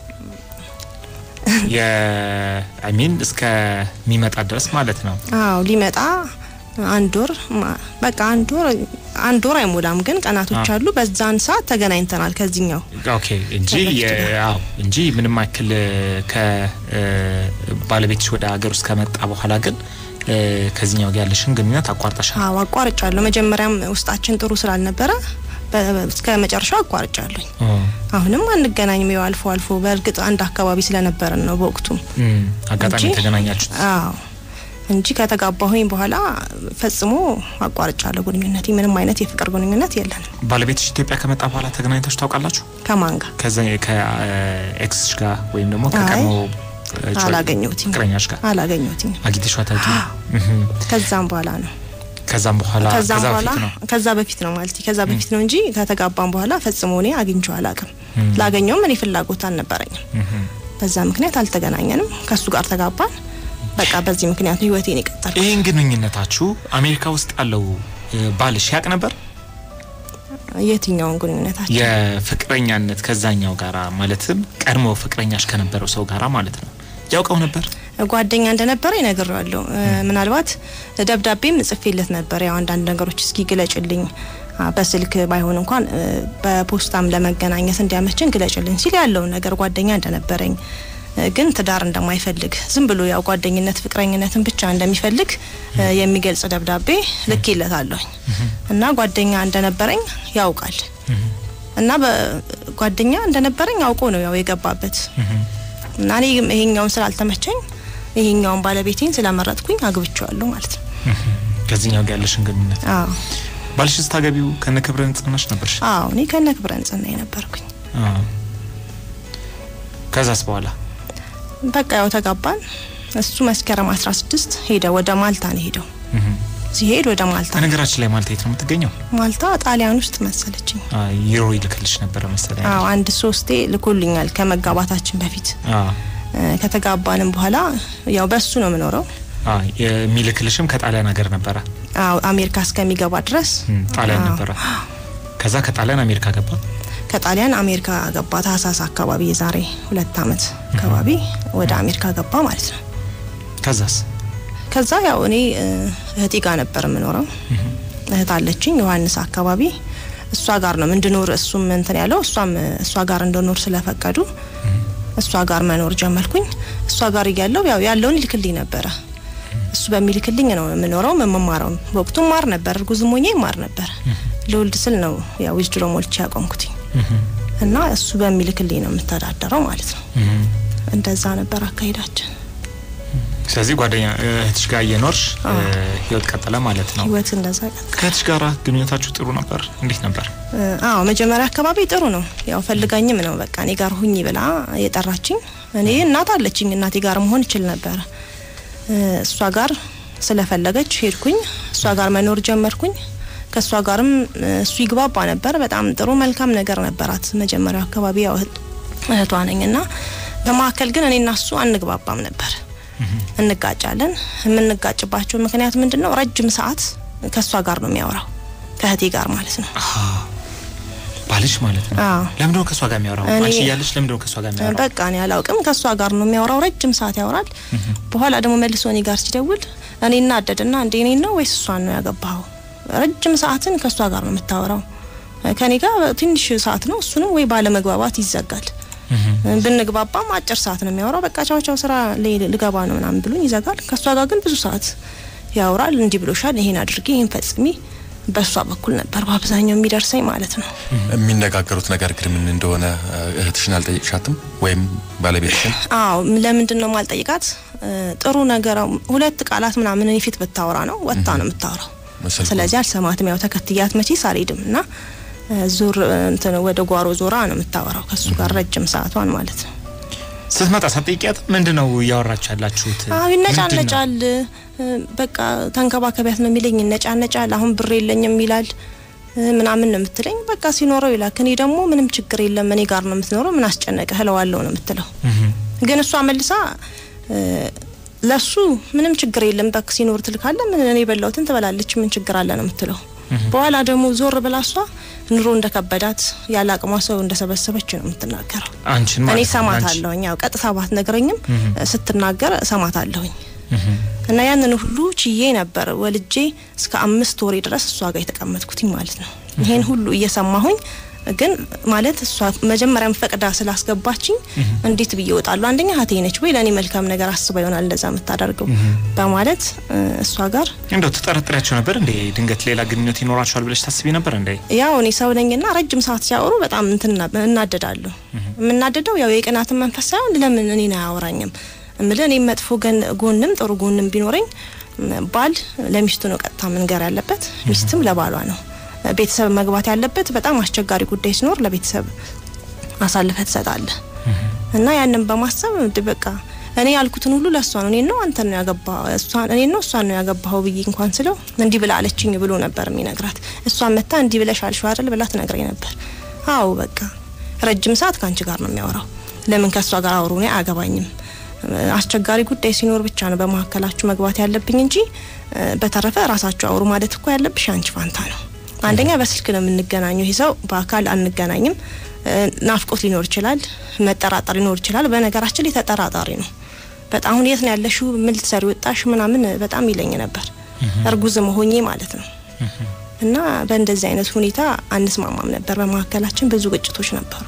የአይሚን እስከሚመጣ ድረስ ማለት ነው። አዎ ሊመጣ አንድ ወር ማ- በቃ አንድ ወር አንድ ወር አይሞላም፣ ግን ቀናቶች አዎ። አሉ። በዛን ሰዓት ተገናኝተናል ከዚህኛው ኦኬ እንጂ ከበፊቱ የ- ጋር። አዎ እንጂ ምንም ያክል ከባለቤትሽ ወደ ሀገር ውስጥ ከመጣ በኋላ ግን እ፣ ከዚህኛው ጋር ያለሽን ግንኙነት አቋርጠሻል። አዎ አቋርጫለሁ። መጀመሪያም ውስጣችን ጥሩ ስላልነበረ በ- እስከ መጨረሻው አቋርጫለሁኝ። ኦ፣ አሁንም አንገናኝም፣ ያው አልፎ አልፎ በእርግጥ አንድ አካባቢ ስለነበረን ነው በወቅቱ። እም፣ አጋጣሚ እንጂ- የተገናኛችሁት አዎ እንጂ ከተጋባሁኝ በኋላ ፈጽሞ አቋርጫለሁ ግንኙነት። ምንም አይነት የፍቅር ግንኙነት የለንም። ባለቤትሽ ኢትዮጵያ ከመጣ በኋላ ተገናኝታችሁ ታውቃላችሁ? ከማን ጋር ከዛ ከኤክስሽ ጋር ወይም ደግሞ አይ፣ ከቀድሞ አላገኘሁትም። ፍቅረኛሽ ጋር አላገኘሁትም። አግኝተሽ አታውቂም? እህም። ከዛም በኋላ ነው ከዛም በኋላ ከዛም ከዛ በኋላ በፊት ነው ከዛ በፊት ነው ማለት ከዛ በፊት ነው እንጂ ከተጋባም በኋላ ፈጽሞ እኔ አግኝቼው አላውቅም። ላገኘውም እኔ ፍላጎት አልነበረኝም። እህም። በዛ ምክንያት አልተገናኘንም። ከሱ ጋር ተጋባን። በቃ በዚህ ምክንያት ነው ህይወቴን የቀጠልኩት። ይህን ግንኙነታችሁ አሜሪካ ውስጥ ያለው እ፣ ባልሽ ያቅ ነበር? የትኛውን ግንኙነታችን የፍቅረኛነት ከዛኛው ጋራ ማለትም ቀድሞ ፍቅረኛሽ ከነበረው ሰው ጋራ ማለት ነው ያውቀው ነበር? ጓደኛ እንደነበረ ይነግረዋለሁ። ምናልባት ደብዳቤም ጽፌለት ነበር። ያው አንዳንድ ነገሮች እስኪ ግለጭልኝ አ፣ በስልክ ባይሆን እንኳን እ፣ በፖስታም ለመገናኘት እንዲያመችን ግለጭልኝ ሲል ያለውን ነገር ጓደኛ እንደነበረኝ እ፣ ግን ትዳር እንደማይፈልግ ዝም ብሎ ያው ጓደኝነት ፍቅረኝነትን ብቻ እንደሚፈልግ እ፣ የሚገልጽ ደብዳቤ ልኬለታለሁኝ እና ጓደኛ እንደነበረኝ ያውቃል እና በጓደኛ እንደነበረኝ አውቆ ነው ያው የገባበት እና እኔ ይሄኛውን ስላልተመቸኝ ይሄኛውን ባለቤቴን ስለመረጥኩኝ አግብቼዋለሁ ማለት ነው። ከዚህኛው ጋር ያለሽን ግንኙነት አዎ ባልሽ ስታገቢው ከነ ክብረ ንጽህናሽ ነበርሽ? አዎ እኔ ከነ ክብረ ንጽህና የነበርኩኝ። አዎ። ከዛስ በኋላ በቃ ያው ተጋባን። እሱ መስከረም 16 ሄደ ወደ ማልታ ነው ሄደው። እህም። ሲሄድ ወደ ማልታ በነገራችን ላይ ማልታ የት ነው የምትገኘው? ማልታ ጣሊያን ውስጥ መሰለችኝ። አ፣ ዩሮ ይልክልሽ ነበረ መሰለኝ። አዎ አንድ ሶስቴ ልኮልኛል ከመጋባታችን በፊት አ፣ እ፣ ከተጋባንም በኋላ ያው በሱ ነው የምኖረው። አ፣ የሚልክልሽም ከጣሊያን ሀገር ነበረ። አዎ አሜሪካ እስከሚገባ ድረስ እም፣ ጣሊያን አዎ። ነበረ። ከዛ ከጣሊያን አሜሪካ ገባ። ከጣሊያን አሜሪካ ገባ። ታህሳስ አካባቢ የዛሬ ሁለት አመት አካባቢ ወደ አሜሪካ ገባ ማለት ነው። ከዛስ ከዛ ያው እኔ እ፣ እህቴ ጋር ነበር የምኖረው። እህት አለችኝ ዮሐንስ አካባቢ እሷ ጋር ነው እንድኖር እሱም እንትን ያለው እሷም እ፣ እሷ ጋር እንድኖር ስለፈቀዱ እሷ ጋር መኖር ጀመርኩኝ። እሷ ጋር እያለው ያው ያለውን ይልክልኝ ነበረ። እሱ በሚልክልኝ ነው የምኖረው የምማረው። በወቅቱ ማር ነበር፣ እርጉዝም ሆኜ ማር ነበር። ለወልድ ስል ነው ያው ዊዝድሮ ሞልቼ ያቆምኩትኝ እና እሱ በሚልክልኝ ነው የምተዳደረው ማለት ነው። እህም። እንደዛ ነበር አካሄዳችን። ስለዚህ ጓደኛ እህትሽ ጋር እየኖርሽ እ፣ አዎ። ህይወት ቀጠለ ማለት ነው። ህይወት እንደዛ ቀጥ ከእህትሽ ጋራ ግንኙነታችሁ ጥሩ ነበር? እንዴት ነበር? እ፣ አዎ መጀመሪያ አካባቢ ጥሩ ነው። ያው ፈልጋኝም ነው በቃ እኔ ጋር ሁኝ ብላ የጠራችኝ። እኔ እናት አለችኝ እናቴ ጋር መሆን እችል ነበረ። እ፣ እሷ ጋር ስለፈለገች ሄድኩኝ። እሷ ጋር መኖር ጀመርኩኝ። ከእሷ ጋርም እ፣ እሱ ይግባባ ነበር። በጣም ጥሩ መልካም ነገር ነበራት። መጀመሪያው አካባቢ ያው እህት- እህቷ ነኝ እና በመካከል ግን እኔና እሱ አንግባባም ነበር። እንጋጫለን። የምንጋጭባቸው ምክንያት ምንድን ነው? ረጅም ሰዓት ከእሷ ጋር ነው የሚያወራው ከእህቴ ጋር ማለት ነው። ባልሽ ማለት ነው። አዎ። ለምንድነው ከእሷ ጋር የሚያወራው? እኔ- አንቺ እያለሽ ለምንድነው ከእሷ ጋር የሚያወራው? በቃ እኔ አላውቅም። ከእሷ ጋር ነው የሚያወራው። ረጅም ሰዓት ያወራል። በኋላ ደግሞ መልሶ እኔ ጋር ሲደውል እኔ እናደድና እንዴ እኔ ነው ወይስ እሷን ነው ያገባኸው? ረጅም ሰዓትን ከእሷ ጋር ነው የምታወራው። ከኔ ጋር ትንሽ ሰዓት ነው። እሱንም ወይ ባለመግባባት ይዘጋል። ብንግባባም አጭር ሰዓት ነው የሚያወራው። በቃ ቻው ቻው ስራ ላይ ልገባ ነው ምናምን ብሎኝ ይዘጋል። ከእሷ ጋር ግን ብዙ ሰዓት ያወራል። እንዲህ ብሎሻል፣ ይሄን አድርጊ፣ ይሄን ፈጽሚ። በእሷ በኩል ነበር በአብዛኛው የሚደርሰኝ ማለት ነው። የሚነጋገሩት ነገር ግን ምን እንደሆነ እህትሽን አልጠየቅሻትም ወይም ባለቤትሽን? አዎ ለምንድን ነው ማልጠይቃት? ጥሩ ነገር ሁለት ቃላት ምናምን እኔ ፊት ብታወራ ነው ወጥታ ነው የምታወራው። ስልኩን- ስለዚህ አልሰማትም። ያው ተከትያት መቼስ አልሄድም እና ዙር እንትን ወደ ጓሮ ዞራ ነው የምታወራው ከሱ ጋር ረጅም ሰዓቷን ማለት ነው። ስትመጣ ሳትጠይቂያት ምንድን ነው እያወራችሁ ያላችሁት? አዎ ምንድን ነው? ይነጫነጫል። በቃ ተንከባከቢያት ነው የሚለኝ። ይነጫነጫል። አሁን ብር የለኝም ይላል ምናምን ነው የምትለኝ። በቃ ሲኖረው ይላል። እኔ ደግሞ ምንም ችግር የለም እኔ ጋር ነው የምትኖረው፣ ምን አስጨነቀህ እለዋለሁ ነው የምትለው። ግን እሷ መልሳ እ፣ ለሱ ምንም ችግር የለም በክ ሲኖር ትልካለ ምን እኔ የበላሁትን ትበላለች ምን ችግር አለ ነው የምትለው። በኋላ ደግሞ ዞር ብላ እሷ ኑሮ እንደከበዳት ያለ አቅሟ ሰው እንደሰበሰበች ነው የምትናገረው። አንቺን እኔ ማለት ነው፣ ሰማት አንቺ። አለሁኝ። ያው ቀጥታ ባትነግረኝም ስትናገር ሰማት አለሁኝ እና ያንን ሁሉ ችዬ ነበር ወልጄ እስከ አምስት ወሬ ድረስ እሷ ጋር የተቀመጥኩትኝ ማለት ነው። ይሄን ሁሉ እየሰማሁኝ ግን ማለት እሷ መጀመሪያም ፈቅዳ ስላስገባችኝ እንዴት ብዬ እወጣለሁ? አንደኛ እህቴ ነች ወይ ለእኔ መልካም ነገር አስባ ይሆናል እንደዛ የምታደርገው በማለት እ፣ እሷ ጋር እንደው ትጠረጥሪያቸው ነበር እንዴ? ድንገት ሌላ ግንኙነት ይኖራቸዋል ብለሽ ታስቢ ነበር እንዴ? ያው እኔ ሰው ነኝና ረጅም ሰዓት ሲያወሩ በጣም እንትን እና- እናደዳለሁ። የምናደደው ያው የቅናትን መንፈስ ሳይሆን ለምን እኔን አያወራኝም እምልህ እኔ መጥፎ ገን ጎንም ጥሩ ጎንም ቢኖረኝ ም፣ ባል ለሚስቱ ነው ቀጥታ መንገር ያለበት፣ ሚስትም ለባሏ ነው። ቤተሰብ መግባት ያለበት በጣም አስቸጋሪ ጉዳይ ሲኖር ለቤተሰብ አሳልፈ ትሰጣለህ እና ያንን በማሰብ እንድ በቃ እኔ ያልኩትን ሁሉ ለእሷ ነው እኔ ነው አንተ ነው ያገባ እሷን እኔ ነው እሷን ነው ያገባኸው ብዬ እንኳን ስለው እንዲህ ብላ አለችኝ ብሎ ነበር የሚነግራት። እሷን መታ እንዲህ ብለሽ አልሽው አይደል ብላ ትነግረኝ ነበር። አዎ በቃ ረጅም ሰዓት ከአንቺ ጋር ነው የሚያወራው። ለምን ከእሷ ጋር አውሩ? እኔ አያገባኝም። አስቸጋሪ ጉዳይ ሲኖር ብቻ ነው በመካከላችሁ መግባት ያለብኝ እንጂ እ፣ በተረፈ ራሳችሁ አውሩ ማለት እኮ ያለብሽ አንቺ ፋንታ ነው። አንደኛ በስልክ ነው የምንገናኘው። ይህ ሰው በአካል አንገናኝም። እ፣ ናፍቆት ሊኖር ይችላል፣ መጠራጠር ሊኖር ይችላል። በነገራችን ላይ ተጠራጣሪ ነው በጣም። አሁን የት ነው ያለሽው? ምን ልትሰሪ ወጣሽ? ምናምን በጣም ይለኝ ነበር፣ እርጉዝ መሆኜ ማለት ነው። እና በእንደዚህ አይነት ሁኔታ አንስማማም ነበር። በመካከላችን ብዙ ግጭቶች ነበሩ።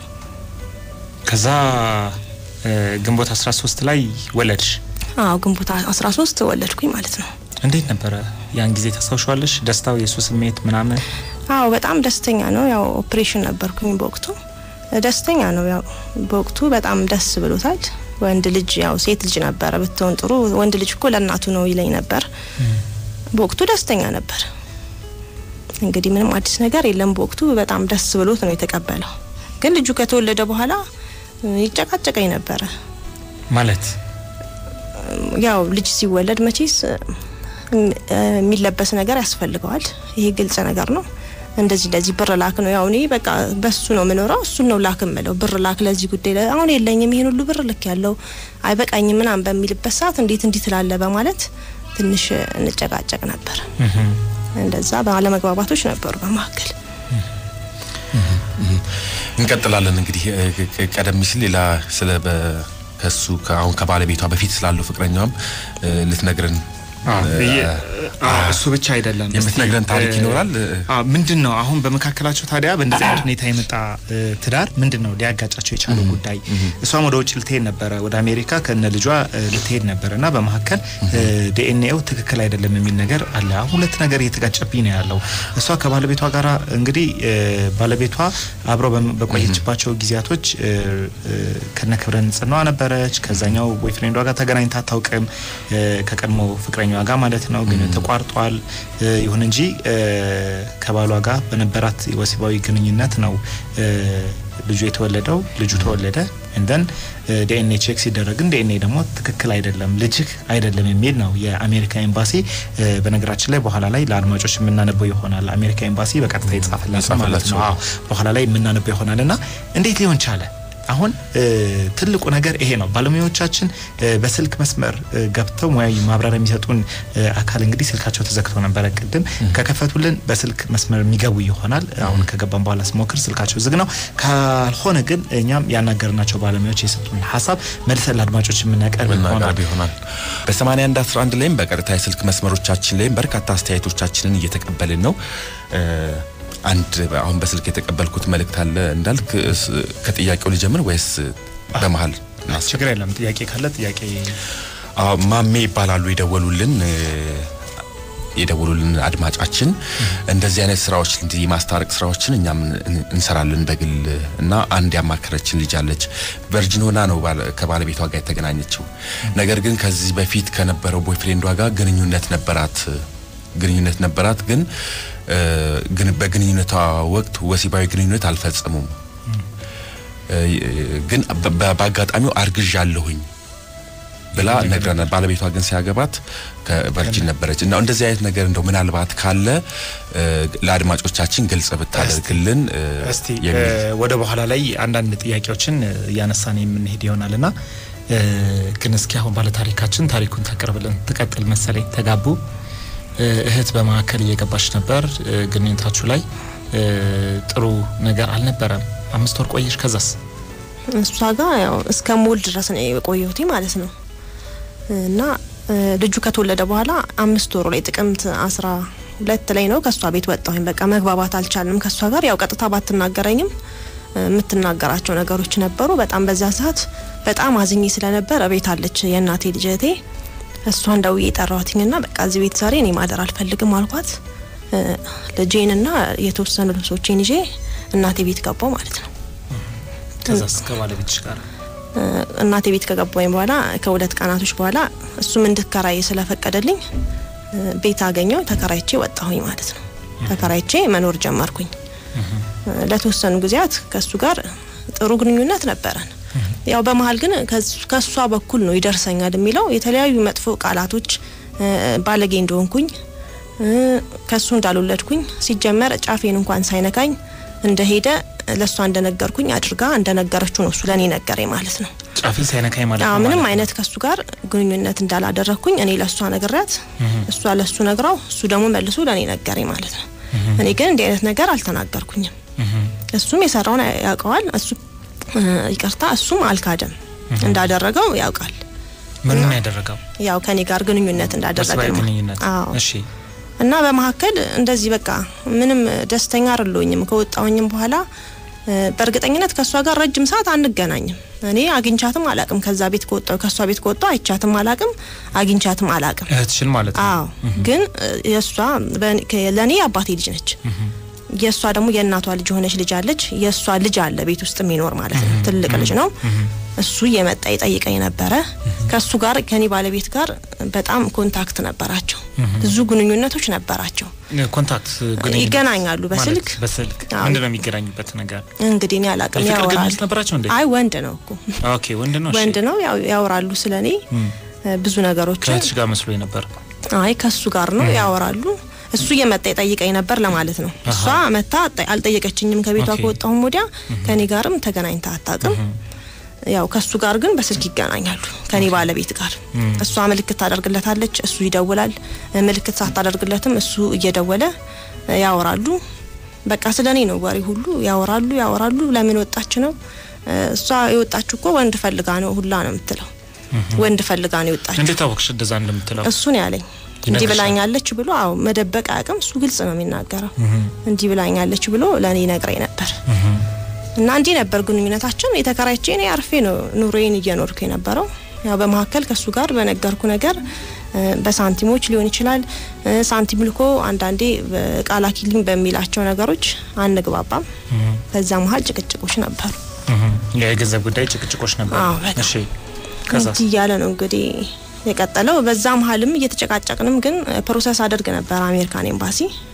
ከዛ እ፣ ግንቦት 13 ላይ ወለድሽ። አዎ ግንቦት 13 ወለድኩኝ ማለት ነው። እንዴት ነበረ ያን ጊዜ ታስታውሻለሽ? ደስታው፣ የሱ ስሜት ምናምን? አዎ በጣም ደስተኛ ነው። ያው ኦፕሬሽን ነበርኩኝ በወቅቱ ደስተኛ ነው። ያው በወቅቱ በጣም ደስ ብሎታል። ወንድ ልጅ ያው ሴት ልጅ ነበረ ብትሆን ጥሩ፣ ወንድ ልጅ እኮ ለእናቱ ነው ይለኝ ነበር። በወቅቱ ደስተኛ ነበር። እንግዲህ ምንም አዲስ ነገር የለም። በወቅቱ በጣም ደስ ብሎት ነው የተቀበለው። ግን ልጁ ከተወለደ በኋላ እ፣ ይጨቃጨቀኝ ነበረ። ማለት ያው ልጅ ሲወለድ መቼስ እ፣ የሚለበስ ነገር ያስፈልገዋል። ይሄ ግልጽ ነገር ነው። እንደዚህ እንደዚህ ብር ላክ ነው ያው እኔ በቃ በሱ ነው የምኖረው፣ እሱን ነው ላክ የምለው። ብር ላክ ለዚህ ጉዳይ ለ- አሁን የለኝም ይሄን ሁሉ ብር ልክ ያለው አይበቃኝም ምናምን በሚልበት ሰዓት እንዴት እንዲህ ትላለ በማለት ትንሽ እንጨቃጨቅ ነበር። እንደዛ ባለመግባባቶች ነበሩ በመካከል። እንቀጥላለን እንግዲህ እ፣ ቅ- ቀደም ሲል ሌላ ስለ በ- ከሱ ከአሁን ከባለቤቷ በፊት ስላለው ፍቅረኛዋም እ፣ ልትነግረን እሱ ብቻ አይደለም። የምትነግረን እስቲ፣ ታሪክ እ፣ ይኖራል? አዎ፣ ምንድን ነው አሁን በመካከላቸው ታዲያ በእንደዚህ አይነት ሁኔታ የመጣ እ፣ ትዳር ምንድን ነው ሊያጋጫቸው የቻለው ጉዳይ? እሷም ወደ ውጭ ልትሄድ ነበረ፣ ወደ አሜሪካ ከነ ልጇ እ፣ ልትሄድ ነበረ እና በመካከል ዲኤንኤው ትክክል አይደለም የሚል ነገር አለ። አሁን ሁለት ነገር እየተጋጨብኝ ነው ያለው። እሷ ከባለቤቷ ጋራ እንግዲህ እ፣ ባለቤቷ አብረው በም- በቆየችባቸው ጊዜያቶች እ፣ እ፣ ከነ ክብረ ንጽህናዋ ነበረች። ከዛኛው ቦይፍሬንዷ ጋር ተገናኝታ አታውቅም፣ እ፣ ከቀድሞ ፍቅረኛዋ ጋር ማለት ነው። ግን ተቋርጧል። እ፣ ይሁን እንጂ እ፣ ከባሏ ጋር በነበራት ወሲባዊ ግንኙነት ነው እ፣ ልጁ የተወለደው። ልጁ ተወለደ እንደን ዲኤንኤ ቼክ ሲደረግን ዲኤንኤ ደግሞ ትክክል አይደለም ልጅህ አይደለም የሚል ነው የአሜሪካ ኤምባሲ። እ፣ በነገራችን ላይ በኋላ ላይ ለአድማጮች የምናነበው ይሆናል። አሜሪካ ኤምባሲ በቀጥታ የጻፈላቸው ማለት ነው። የጻፈላቸው። አዎ፣ በኋላ ላይ የምናነበው ይሆናል እና እንዴት ሊሆን ቻለ? አሁን እ፣ ትልቁ ነገር ይሄ ነው። ባለሙያዎቻችን እ፣ በስልክ መስመር እ፣ ገብተው ሙያዊ ማብራሪያ የሚሰጡን እ፣ አካል እንግዲህ ስልካቸው ተዘግተው ነበረ። ቅድም ከከፈቱልን በስልክ መስመር የሚገቡ ይሆናል። አሁን ከገባን በኋላ ስሞክር ስልካቸው ዝግ ነው። ካልሆነ ግን እኛም ያናገርናቸው ባለሙያዎች የሰጡን ሀሳብ መልሰን ለአድማጮች የምናቀርብ ይሆናል። መናቀርብ ይሆናል። በ81 11 ላይም በቀጥታ የስልክ መስመሮቻችን ላይም በርካታ አስተያየቶቻችንን እየተቀበልን ነው። እ፣ አንድ አሁን በስልክ የተቀበልኩት መልእክት አለ እንዳልክ እስ- ከጥያቄው ልጀምር ወይስ በመሀል ላስ- ችግር የለም። ጥያቄ ካለ ጥያቄ አዎ፣ ማሜ ይባላሉ የደወሉልን እ፣ የደወሉልን አድማጫችን እንደዚህ አይነት ስራዎች እንዲህ የማስታረቅ ስራዎችን እኛም እን- እንሰራለን በግል እና አንድ ያማከረችን ልጅ አለች። ቨርጂን ሆና ነው ባለ- ከባለቤቷ ጋር የተገናኘችው። ነገር ግን ከዚህ በፊት ከነበረው ቦይፍሬንዷ ጋር ግንኙነት ነበራት ግንኙነት ነበራት ግን እ፣ ግን በግንኙነቷ ወቅት ወሲባዊ ግንኙነት አልፈጸሙም። እ፣ ግን በ- በ- በአጋጣሚው አርግዣለሁኝ ብላ ነግረናል። ባለቤቷ ግን ሲያገባት ከቨርጂን ነበረች እና እንደዚህ አይነት ነገር እንደው ምናልባት ካለ እ፣ ለአድማጮቻችን ግልጽ ብታደርግልን እ፣ እስቲ የሚል እ፣ ወደ በኋላ ላይ አንዳንድ ጥያቄዎችን እ፣ እያነሳን የምንሄድ ይሆናል ና ግን እስኪ አሁን ባለታሪካችን ታሪኩን ታቀርብልን ትቀጥል መሰለኝ። ተጋቡ፣ እ፣ እህት በመካከል እየገባች ነበር። እ፣ ግንኙነታችሁ ላይ እ፣ ጥሩ ነገር አልነበረም። አምስት ወር ቆየሽ። ከዛስ? እሷ ጋር ያው እስከ ሞል ድረስ ነው የቆየሁት ማለት ነው። እና እ፣ ልጁ ከተወለደ በኋላ አምስት ወሩ ላይ ጥቅምት አስራ ሁለት ላይ ነው ከእሷ ቤት ወጣሁኝ። በቃ መግባባት አልቻልንም ከእሷ ጋር ያው ቀጥታ ባትናገረኝም እ፣ የምትናገራቸው ነገሮች ነበሩ። በጣም በዛ ሰዓት በጣም አዝኜ ስለነበር ቤት አለች የእናቴ ልጅ እህቴ እሷን ደውዬ የጠራኋትኝና በቃ እዚህ ቤት ዛሬ እኔ ማደር አልፈልግም አልኳት። እ፣ ልጄንና የተወሰኑ ልብሶቼን ይዤ እናቴ ቤት ገባው ማለት ነው። ከዛስ? ከባለቤትሽ ጋር እ፣ እናቴ ቤት ከገባኝ በኋላ ከሁለት ቀናቶች በኋላ እሱም እንድከራይ ስለፈቀደልኝ እ፣ ቤት አገኘው ተከራይቼ ወጣሁኝ ማለት ነው። ተከራይቼ መኖር ጀመርኩኝ። እ፣ ለተወሰኑ ጊዜያት ከሱ ጋር ጥሩ ግንኙነት ነበረን። ያው በመሀል ግን ከሱ- ከሷ በኩል ነው ይደርሰኛል የሚለው የተለያዩ መጥፎ ቃላቶች እ፣ ባለጌ እንደሆንኩኝ እ፣ ከሱ እንዳልወለድኩኝ ሲጀመር ጫፌን እንኳን ሳይነካኝ እንደሄደ ለእሷ እንደነገርኩኝ አድርጋ እንደነገረችው ነው እሱ ለእኔ ነገረኝ ማለት ነው። ጫፊን ሳይነካኝ ማለት አዎ ነው ምንም ማለት ነው። አይነት ከሱ ጋር ግንኙነት እንዳላደረግኩኝ እኔ ለእሷ ነግሬያት እሷ ለእሱ ነግራው እሱ ደግሞ መልሶ ለእኔ ነገረኝ ማለት ነው። እኔ ግን እንዲህ አይነት ነገር አልተናገርኩኝም። እሱም የሰራውን ያውቀዋል። እሱ እ፣ ይቅርታ እሱም አልካደም እንዳደረገው ያውቃል። ምንም ያደረገው ያው ከኔ ጋር ግንኙነት እንዳደረገ ወሲባዊ ነው። ግንኙነት። አዎ እሺ እና በመካከል እንደዚህ በቃ ምንም ደስተኛ አይደለሁኝም። ከወጣሁኝም በኋላ እ፣ በእርግጠኝነት ከእሷ ጋር ረጅም ሰዓት አንገናኝም። እኔ አግኝቻትም አላቅም። ከዛ ቤት ከወጣሁ ከእሷ ቤት ከወጣሁ አይቻትም አላቅም፣ አግኝቻትም አላቅም። እህትሽን ማለት ነው። አዎ ግን እ፣ የእሷ በእኔ- ከ- ለእኔ የአባቴ ልጅ ነች። የእሷ ደግሞ የእናቷ ልጅ የሆነች ልጅ አለች። የእሷ ልጅ አለ ቤት ውስጥ የሚኖር ማለት ነው። ትልቅ ልጅ ነው። እሱ እየመጣ ይጠይቀኝ ነበረ። ከእሱ ጋር ከኔ ባለቤት ጋር በጣም ኮንታክት ነበራቸው። ብዙ ግንኙነቶች ነበራቸው። ኮንታክት ግንኙነት ይገናኛሉ ማለት በስልክ በስልክ አዎ። ምንድን ነው የሚገናኙበት ነገር? እንግዲህ እኔ አላቅም። የፍቅር ያወራል። ግንኙነት ነበራቸው እንዴ? አይ ወንድ ነው እኮ ኦኬ ወንድ ነው። እሺ። ወንድ ነው። ያው ያወራሉ ስለ እኔ ብዙ ነገሮችን ከእህትሽ ጋር መስሎኝ ነበር። አይ ከሱ ጋር ነው ያወራሉ። እሱ እየመጣ ይጠይቀኝ ነበር ለማለት ነው። እሷ መታ አጠ- አልጠየቀችኝም። ከቤቷ ኦኬ። ከወጣሁም ወዲያ ከኔ ጋርም ተገናኝታ አታውቅም። ያው ከሱ ጋር ግን በስልክ ይገናኛሉ ከኔ ባለቤት ጋር። እሷ ምልክት ታደርግለታለች፣ እሱ ይደውላል። ምልክት ሳታደርግለትም እሱ እየደወለ ያወራሉ። በቃ ስለ እኔ ነው ወሬ ሁሉ ያወራሉ ያወራሉ። ለምን ወጣች ነው እሷ የወጣችው እኮ ወንድ ፈልጋ ነው ሁላ ነው የምትለው። ወንድ ፈልጋ ነው የወጣችው። እንዴት አወቅሽ እንደዛ እንደምትለው? እሱን ያለኝ እንዲህ ይነግርሻል? ብላኛለች ብሎ አዎ መደበቅ አያውቅም። እሱ ግልጽ ነው የሚናገረው። እንዲህ ብላኛለች ብሎ ለእኔ ነግረኝ ነበር እና እንዲህ ነበር ግንኙነታችን። የተከራይቼ እኔ አርፌ ነው ኑሮዬን እየኖርኩ የነበረው። ያው በመካከል ከእሱ ጋር በነገርኩ ነገር እ፣ በሳንቲሞች ሊሆን ይችላል እ፣ ሳንቲም ልኮ አንዳንዴ ቃል ላኪልኝ በሚላቸው ነገሮች አንግባባም። በዛ መሀል ጭቅጭቆች ነበሩ። የገንዘብ ጉዳይ ጭቅጭቆች ነበር። አዎ፣ በጣም። እሺ ከዛስ? እንዲህ እያለ ነው እንግዲህ የቀጠለው። በዛ መሀልም እየተጨቃጨቅንም ግን ፕሮሰስ አደርግ ነበር አሜሪካን ኤምባሲ።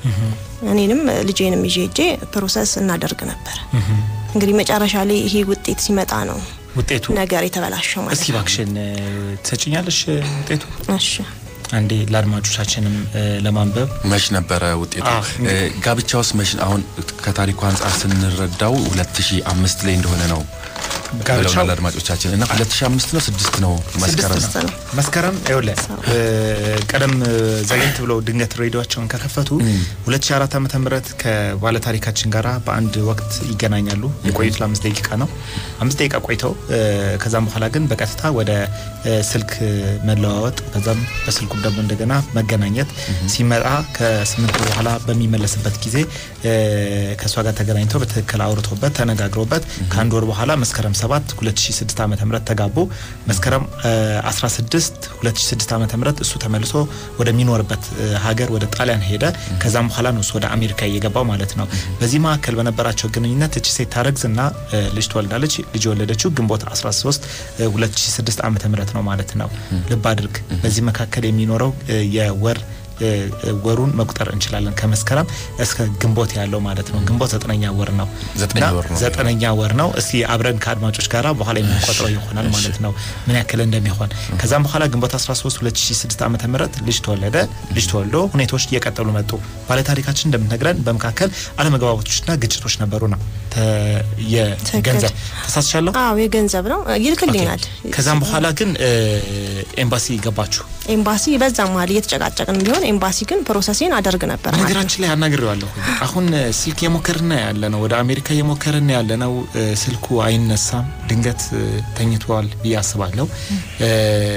እኔንም ልጄንም ይዤ ሄጄ ፕሮሰስ እናደርግ ነበር። እንግዲህ መጨረሻ ላይ ይሄ ውጤት ሲመጣ ነው ውጤቱ ነገር የተበላሸው ማለት እስኪ ነው። እባክሽን እ፣ ትሰጭኛለሽ እ፣ ውጤቱ እሺ አንዴ ለአድማጮቻችንም እ፣ ለማንበብ መች ነበረ ውጤቱ? አዎ፣ እንግዲህ- እ፣ ጋብቻውስ መች አሁን ከታሪኩ አንጻር ስንረዳው 2005 ላይ እንደሆነ ነው ጋብቻው ብለውናል አድማጮቻችን እና 2005 ነው ስድስት ነው መስከረም ስድስት ነው። መስከረም ይኸውልህ እ፣ ቀደም እ፣ ዘግየት ብለው ድንገት ሬዲዮቸውን ከከፈቱ 2004 ዓመተ ምህረት ከባለታሪካችን ጋራ በአንድ ወቅት ይገናኛሉ። የቆዩት ለአምስት ደቂቃ ነው። አምስት ደቂቃ ቆይተው እ፣ ከዛም በኋላ ግን በቀጥታ ወደ እ፣ ስልክ መለዋወጥ ከዛም በስልኩም ደግሞ እንደገና መገናኘት ሲመጣ ከስምንት ወር በኋላ በሚመለስበት ጊዜ እ፣ ከእሷ ጋር ተገናኝተው በትክክል አውርቶበት ተነጋግሮበት ከአንድ ወር በኋላ መስከረም 7 2006 ዓ ም ተጋቡ። መስከረም እ፣ 16 2006 ዓ ም እሱ ተመልሶ ወደሚኖርበት እ፣ ሀገር ወደ ጣሊያን ሄደ። ከዛም በኋላ ነው እሱ ወደ አሜሪካ እየገባው ማለት ነው። በዚህ መካከል በነበራቸው ግንኙነት እቺ ሴት ታረግዝና እ፣ ልጅ ትወልዳለች። ልጅ የወለደችው ግንቦት 13 እ፣ 2006 ዓ ም ነው ማለት ነው። ልብ አድርግ በዚህ መካከል የሚኖረው እ፣ የወር እ፣ እ፣ ወሩን መቁጠር እንችላለን ከመስከረም እስከ ግንቦት ያለው ማለት ነው። ግንቦት ዘጠነኛ ወር ነው። ዘጠኝ እና ወር ነው። ዘጠነኛ ወር ነው። እስቲ አብረን ከአድማጮች ጋራ በኋላ የምንቆጥረው ይሆናል ማለት ነው ምን ያክል እንደሚሆን። ከዛም በኋላ ግንቦት 13 2006 ዓ ም ልጅ ተወለደ። ልጅ ተወልዶ ሁኔታዎች እየቀጠሉ መጡ። ባለታሪካችን እንደምትነግረን በመካከል አለመግባባቶችና ግጭቶች ነበሩ ነው ተ- የገንዘብ ተሳስቻለሁ። አዎ የገንዘብ ነው ይልክልኛል። ከዛም በኋላ ግን እ፣ ኤምባሲ ገባችሁ። ኤምባሲ በዛ መሀል እየተጨቃጨቅን ቢሆን ኤምባሲ ግን ፕሮሰሴን አደርግ ነበር ማለት ነው። በነገራችን ላይ አናግሬዋለሁ። አሁን እ፣ ስልክ የሞከርና ያለ ነው ወደ አሜሪካ የሞከርና ያለ ነው። እ፣ ስልኩ አይነሳም። ድንገት እ፣ ተኝቷል ብዬ አስባለሁ። እ፣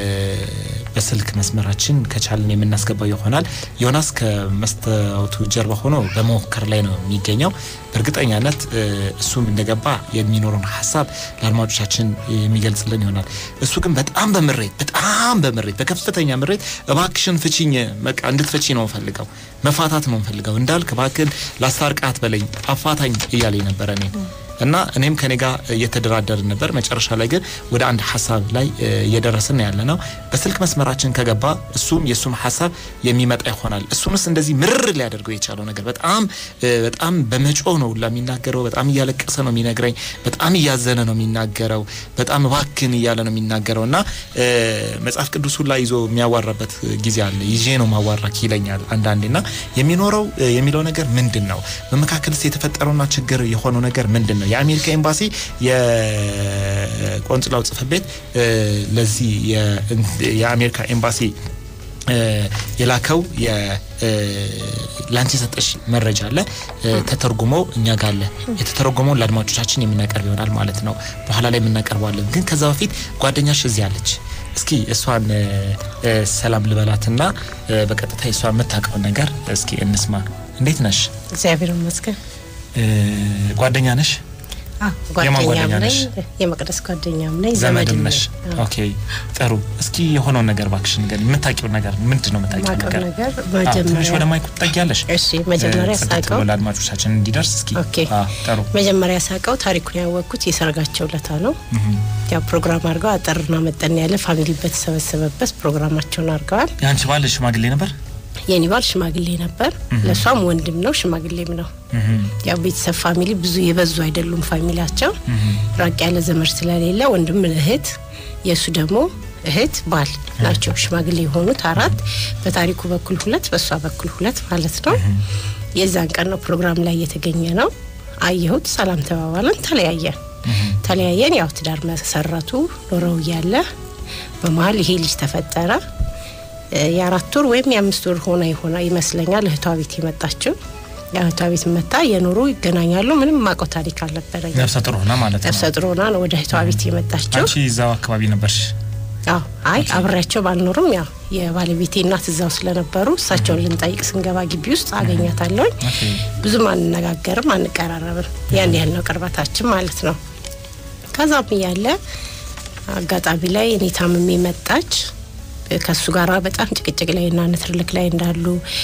በስልክ መስመራችን ከቻልን የምናስገባው ይሆናል። ዮናስ ከመስታወቱ ጀርባ ሆኖ በመሞከር ላይ ነው የሚገኘው። በእርግጠኛነት እ፣ እሱም እንደገባ የሚኖረውን ሀሳብ ለአድማጮቻችን የሚገልጽልን ይሆናል። እሱ ግን በጣም በምሬት በጣም በምሬት በከፍተኛ ምሬት እባክሽን ፍቺኝ፣ በቃ እንድትፈቺ ነው ፈልገው መፋታት ነው ፈልገው እንዳልክ እባክን ላስታርቃት በለኝ አፋታኝ እያለኝ ነበረ እኔ እና እኔም ከኔ ጋር እየተደራደርን ነበር። መጨረሻ ላይ ግን ወደ አንድ ሀሳብ ላይ እ፣ እየደረስን ያለ ነው። በስልክ መስመራችን ከገባ እሱም የእሱም ሀሳብ የሚመጣ ይሆናል። እሱንስ እንደዚህ ምርር ሊያደርገው የቻለው ነገር በጣም እ፣ በጣም በመጮህ ነው ሁላ የሚናገረው። በጣም እያለቀሰ ነው የሚነግረኝ። በጣም እያዘነ ነው የሚናገረው። በጣም እባክን እያለ ነው የሚናገረው እና እ፣ መጽሐፍ ቅዱስ ሁላ ይዞ የሚያዋራበት ጊዜ አለ። ይዤ ነው ማዋራክ ይለኛል አንዳንዴ እና የሚኖረው እ፣ የሚለው ነገር ምንድን ነው? በመካከልስ የተፈጠረውና ችግር የሆነው ነገር ምንድን ነው? የአሜሪካ ኤምባሲ የቆንጽላው ጽሕፈት ቤት እ፣ ለዚህ የ- የአሜሪካ ኤምባሲ እ፣ የላከው የ- እ፣ ላንቺ የሰጠሽ መረጃ አለ እ፣ ተተርጉሞ እኛ ጋር አለ። የተተረጎመውን ለአድማጮቻችን የምናቀርብ ይሆናል ማለት ነው። በኋላ ላይ የምናቀርበዋለን። ግን ከዛ በፊት ጓደኛሽ እዚህ አለች። እስኪ እሷን እ፣ እ፣ ሰላም ልበላትና እ፣ በቀጥታ የእሷ የምታውቀውን ነገር እስኪ እንስማ። እንዴት ነሽ? እግዚአብሔር ይመስገን። እ፣ ጓደኛ ነሽ? አዎ የማን ጓደኛ ጓደኛም ነኝ፣ ነሽ? የመቅደስ ጓደኛም ነኝ፣ ዘመድም ዘመድም ነሽ? ነኝ። አዎ። ኦኬ ጥሩ። እስኪ የሆነውን ነገር እባክሽን ንገሪኝ። የምታውቂው ነገር ምንድን ነው? የምታውቂው የማውቀው ነገር ነገር አዎ፣ ትንሽ መጀመሪያ ወደ ማይኩ ትጠጊያለሽ? እሺ፣ መጀመሪያ እ፣ ጽድት ሳውቀው ብሎ ለአድማጮቻችን እንዲደርስ እስኪ ኦኬ። አዎ፣ ጥሩ መጀመሪያ ሳውቀው ታሪኩን ያወቅኩት የሰርጋቸው ለታ ነው። ያው ፕሮግራም አድርገው አጠርና መጠን ያለ ፋሚሊ በተሰበሰበበት ፕሮግራማቸውን አድርገዋል። የአንቺ ባል ሽማግሌ ነበር? የኔ ባል ሽማግሌ ነበር፣ ለእሷም ወንድም ነው ሽማግሌም ነው። ያው ቤተሰብ ፋሚሊ ብዙ የበዙ አይደሉም። ፋሚሊያቸው ራቅ ያለ ዘመድ ስለሌለ ወንድም፣ እህት፣ የእሱ ደግሞ እህት ባል ናቸው ሽማግሌ የሆኑት አራት። በታሪኩ በኩል ሁለት፣ በእሷ በኩል ሁለት ማለት ነው። የዛን ቀን ነው ፕሮግራም ላይ የተገኘ ነው። አየሁት፣ ሰላም ተባባለን፣ ተለያየን። ተለያየን። ያው ትዳር መሰረቱ ኖረው እያለ በመሀል ይሄ ልጅ ተፈጠረ። እ፣ የአራት ወር ወይም የአምስት ወር ሆና ይሆና ይመስለኛል እህቷ ቤት የመጣችው የእህቷ ቤት መታ የኖሩ ይገናኛሉ። ምንም ማቀው ታሪክ አልነበረኝ። ነፍሰ ጡር ሆና ማለት ነው። ነፍሰ ጡር ሆና ነው ወደ እህቷ ቤት የመጣችው። አንቺ እዛው አካባቢ ነበርሽ? አዎ አይ አብሬያቸው ባልኖርም ያው የባለቤቴ እናት እዛው ስለነበሩ እሳቸውን ልንጠይቅ ስንገባ ግቢ ውስጥ አገኛታለሁኝ። ኦኬ ብዙም አንነጋገርም፣ አንቀራረብም። ያን ያህል ነው ቅርበታችን ማለት ነው። ከዛም እያለ አጋጣሚ ላይ እኔ ታምሜ መጣች። ከእሱ ጋር በጣም ጭቅጭቅ ላይ እና ንትርልክ ላይ እንዳሉ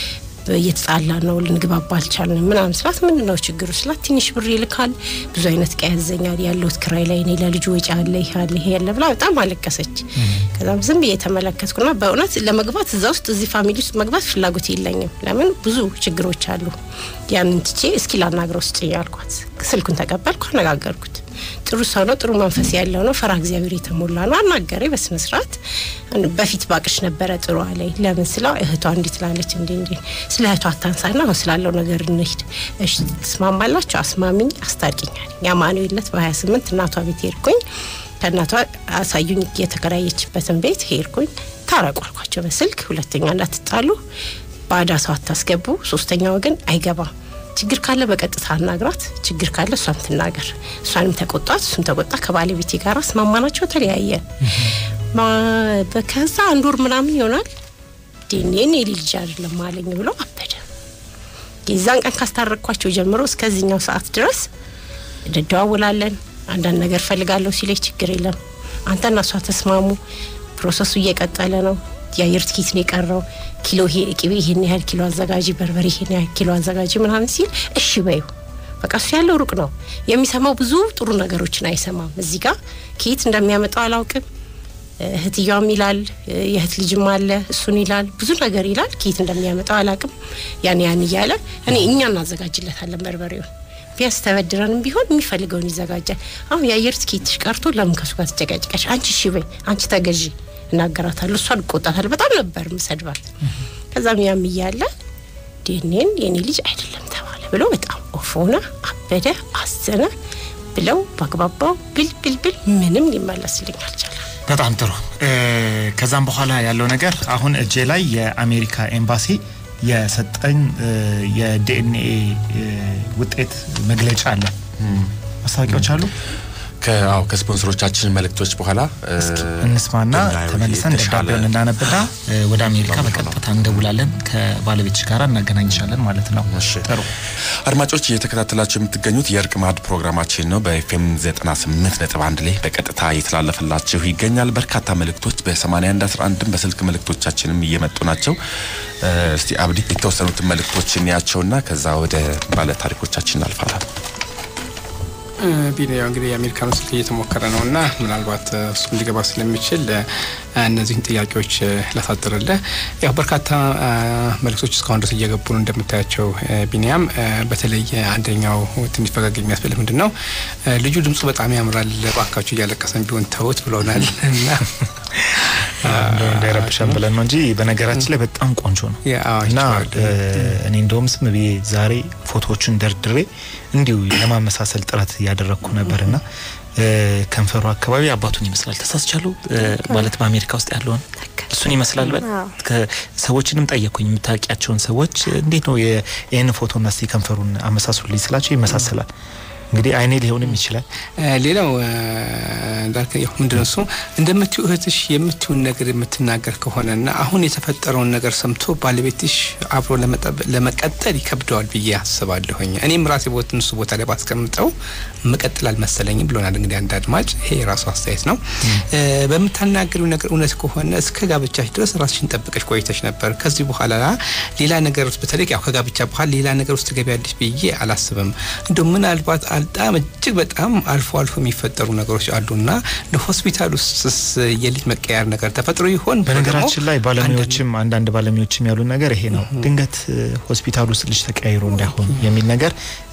እየተጣላ ነው፣ ልንግባባ አልቻልንም ምናምን ስላት ምንድን ነው ችግሩ ስላት ትንሽ ብር ይልካል፣ ብዙ አይነት እቃ ያዘኛል፣ ያለሁት ክራይ ላይ እኔ ለልጁ ወጪ አለ፣ ይሄ አለ፣ ይሄ ያለ ብላ በጣም አለቀሰች። ከዛም ዝም ብዬ የተመለከትኩና በእውነት ለመግባት እዛ ውስጥ እዚህ ፋሚሊ ውስጥ መግባት ፍላጎት የለኝም። ለምን ብዙ ችግሮች አሉ። ያንን ትቼ እስኪ ላናግረው ስጭኝ አልኳት። ስልኩን ተቀበልኩ፣ አነጋገርኩት። ጥሩ ሰው ነው፣ ጥሩ መንፈስ ያለው ነው፣ ፈራ እግዚአብሔር የተሞላ ነው። አናገሬ በስነ ስርዓት በፊት ባቅሽ ነበረ ጥሩ አለኝ። ለምን ስለው እህቷ እንዲህ ትላለች እንዲ እንዲ ስለ እህቷ አታንሳና አሁን ስላለው ነገር እንሂድ። እሺ ትስማማላችሁ? አስማሚኝ፣ አስታርቂኛል። የአማኑኤልነት በሀያ ስምንት እናቷ ቤት ሄድኩኝ። ከእናቷ አሳዩኝ የተከራየችበትን ቤት ሄድኩኝ። ታረቁ አልኳቸው በስልክ ሁለተኛ እንዳትጣሉ፣ ባዳ ሰው አታስገቡ፣ ሶስተኛ ወገን አይገባም ችግር ካለ በቀጥታ አናግራት፣ ችግር ካለ እሷም ትናገር። እሷንም ተቆጣት፣ እሱም ተቆጣ። ከባለቤቴ ጋር አስማማናቸው፣ ተለያየን። ከዛ አንድ ወር ምናምን ይሆናል ዲኔን የልጅ አይደለም አለኝ ብሎ አበደ። የዛን ቀን ካስታረቅኳቸው ጀምሮ እስከዚህኛው ሰዓት ድረስ እንደዋወላለን። አንዳንድ ነገር ፈልጋለሁ ሲለኝ ችግር የለም አንተና እሷ ተስማሙ። ፕሮሰሱ እየቀጠለ ነው። የአየር ትኬት ነው የቀረው። ኪሎ ቅቤ ይሄን ያህል ኪሎ አዘጋጂ፣ በርበሬ ይሄን ያህል ኪሎ አዘጋጂ ምናምን ሲል እሺ በዩ በቃ እሱ ያለው ሩቅ ነው የሚሰማው። ብዙ ጥሩ ነገሮችን አይሰማም። እዚህ ጋር ከየት እንደሚያመጣው አላውቅም። እህትያውም ይላል የእህት ልጅም አለ እሱን ይላል ብዙ ነገር ይላል። ከየት እንደሚያመጣው አላውቅም። ያን ያን እያለ እኔ እኛ እናዘጋጅለታለን በርበሬውን ቢያንስ ተበድረንም ቢሆን የሚፈልገውን ይዘጋጃል። አሁን የአየር ትኬትሽ ቀርቶ ለምን ከሱ ጋር ትጨቃጭቀሽ? አንቺ እሺ በይ አንቺ ተገዢ እናገራታለሁ። እሷን እቆጣታለሁ። በጣም ነበር ምሰድባት። ከዛም ያም እያለ ዴኔን የኔ ልጅ አይደለም ተባለ ብሎ በጣም ኦፍ ሆነ፣ አበደ፣ አዘነ ብለው ባግባባው ብል ብል ብል ምንም ሊመለስልኝ አልቻለም። በጣም ጥሩ። ከዛም በኋላ ያለው ነገር አሁን እጄ ላይ የአሜሪካ ኤምባሲ የሰጠኝ የዲኤንኤ ውጤት መግለጫ አለ። ማስታወቂያዎች አሉ። ከአው ከስፖንሰሮቻችን መልእክቶች በኋላ እንስማና ተመልሰን ደብዳቤውን እናነብና ወደ አሜሪካ በቀጥታ እንደውላለን። ከባለቤትሽ ጋር እናገናኝሻለን ማለት ነው። ጥሩ አድማጮች እየተከታተላችሁ የምትገኙት የእርቅ ማዕድ ፕሮግራማችን ነው። በኤፍኤም 98 ነጥብ አንድ ላይ በቀጥታ እየተላለፈላችሁ ይገኛል። በርካታ መልእክቶች በ81 11 በስልክ መልእክቶቻችንም እየመጡ ናቸው። እስቲ አብዲ የተወሰኑትን መልእክቶች እንያቸውና ከዛ ወደ ባለ ታሪኮቻችን እናልፋለን። ቪዲዮ እንግዲህ የአሜሪካኑ ስልክ እየተሞከረ ነው እና ምናልባት እሱም ሊገባ ስለሚችል እነዚህን ጥያቄዎች ላሳጥርልህ። ያው በርካታ መልእክቶች እስካሁን ድረስ እየገቡ ነው እንደምታያቸው ቢኒያም። በተለይ አንደኛው ትንሽ ፈገግ የሚያስፈልግ ምንድን ነው ልጁ ድምፁ በጣም ያምራል፣ እባካችሁ እያለቀሰን ቢሆን ተውት ብለውናል እና እንዳይረብሸን ብለን ነው እንጂ በነገራችን ላይ በጣም ቆንጆ ነው እና እኔ እንደውም ስም ብዬ ዛሬ ፎቶዎቹን ደርድሬ እንዲሁ ለማመሳሰል ጥረት እያደረግኩ ነበርና ከንፈሩ አካባቢ አባቱን ይመስላል። ተሳስቻለሁ ማለት በአሜሪካ ውስጥ ያለውን እሱን ይመስላል። በል ሰዎችንም ጠየቅኩኝ፣ የምታውቂያቸውን ሰዎች እንዴት ነው ይህን ፎቶና እስቲ ከንፈሩን አመሳስሉልኝ ስላቸው ይመሳሰላል። እንግዲህ አይኔ ሊሆንም ይችላል። ሌላው እንዳልከ ምንድን ነው እሱ እንደምትዩ እህትሽ የምትዩን ነገር የምትናገር ከሆነና አሁን የተፈጠረውን ነገር ሰምቶ ባለቤትሽ አብሮ ለመቀጠል ይከብደዋል ብዬ አስባለሁኝ። እኔም ራሴ ቦት እሱ ቦታ ላይ ባስቀምጠው መቀጠል አልመሰለኝም ብሎናል። እንግዲህ አንድ አድማጭ ይሄ የራሱ አስተያየት ነው። በምታናገሪው ነገር እውነት ከሆነ እስከ ጋብቻሽ ድረስ ራስሽን ጠብቀሽ ቆይተሽ ነበር። ከዚህ በኋላ ሌላ ነገር ውስጥ በተለይ ያው ከጋብቻ በኋላ ሌላ ነገር ውስጥ ትገቢያለሽ ብዬ አላስብም። እንደ ምናልባት በጣም እጅግ በጣም አልፎ አልፎ የሚፈጠሩ ነገሮች አሉና ሆስፒታል ውስጥስ የልጅ መቀየር ነገር ተፈጥሮ ይሆን? በነገራችን ላይ ባለሙያዎችም አንዳንድ ባለሙያዎችም ያሉ ነገር ይሄ ነው። ድንገት ሆስፒታል ውስጥ ልጅ ተቀያይሮ እንዳይሆን የሚል ነገር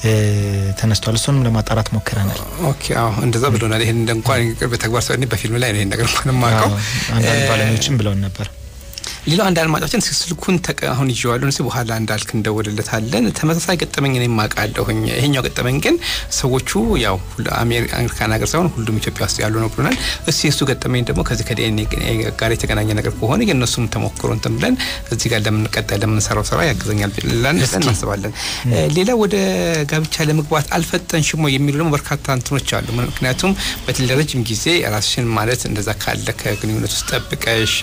ተነስቷል። እሱንም ለማጣራት ሞክረናል። ኦኬ፣ አዎ እንደዛ ብሎናል። ይሄን እንኳን በተግባር ሰው በፊልም ላይ ነው ይሄን ነገር እንኳን የማውቀው። አንዳንድ ባለሙያዎችም ብለውን ነበር። ሌላው አንድ አድማጫችን ስልኩን አሁን ይዤዋለሁ ስ በኋላ እንዳልክ እንደወልለታለን ተመሳሳይ ገጠመኝ እኔም አውቃለሁኝ። ይሄኛው ገጠመኝ ግን ሰዎቹ ያው አሜሪካን ሀገር ሳይሆን ሁሉም ኢትዮጵያ ውስጥ ያሉ ነው ብሎናል። እሱ የእሱ ገጠመኝ ደግሞ ከዚህ ከዲኤንኤ ጋር የተገናኘ ነገር ከሆነ የእነሱም ተሞክሮ እንትን ብለን እዚህ ጋር ለምንቀጠል ለምንሰራው ስራ ያግዘኛል ብለን እናስባለን። ሌላ ወደ ጋብቻ ለመግባት አልፈጠንሽም ወይ የሚሉ ደግሞ በርካታ እንትኖች አሉ። ምክንያቱም በተለይ ለረጅም ጊዜ ራስሽን ማለት እንደዛ ካለ ከግንኙነት ውስጥ ጠብቀሽ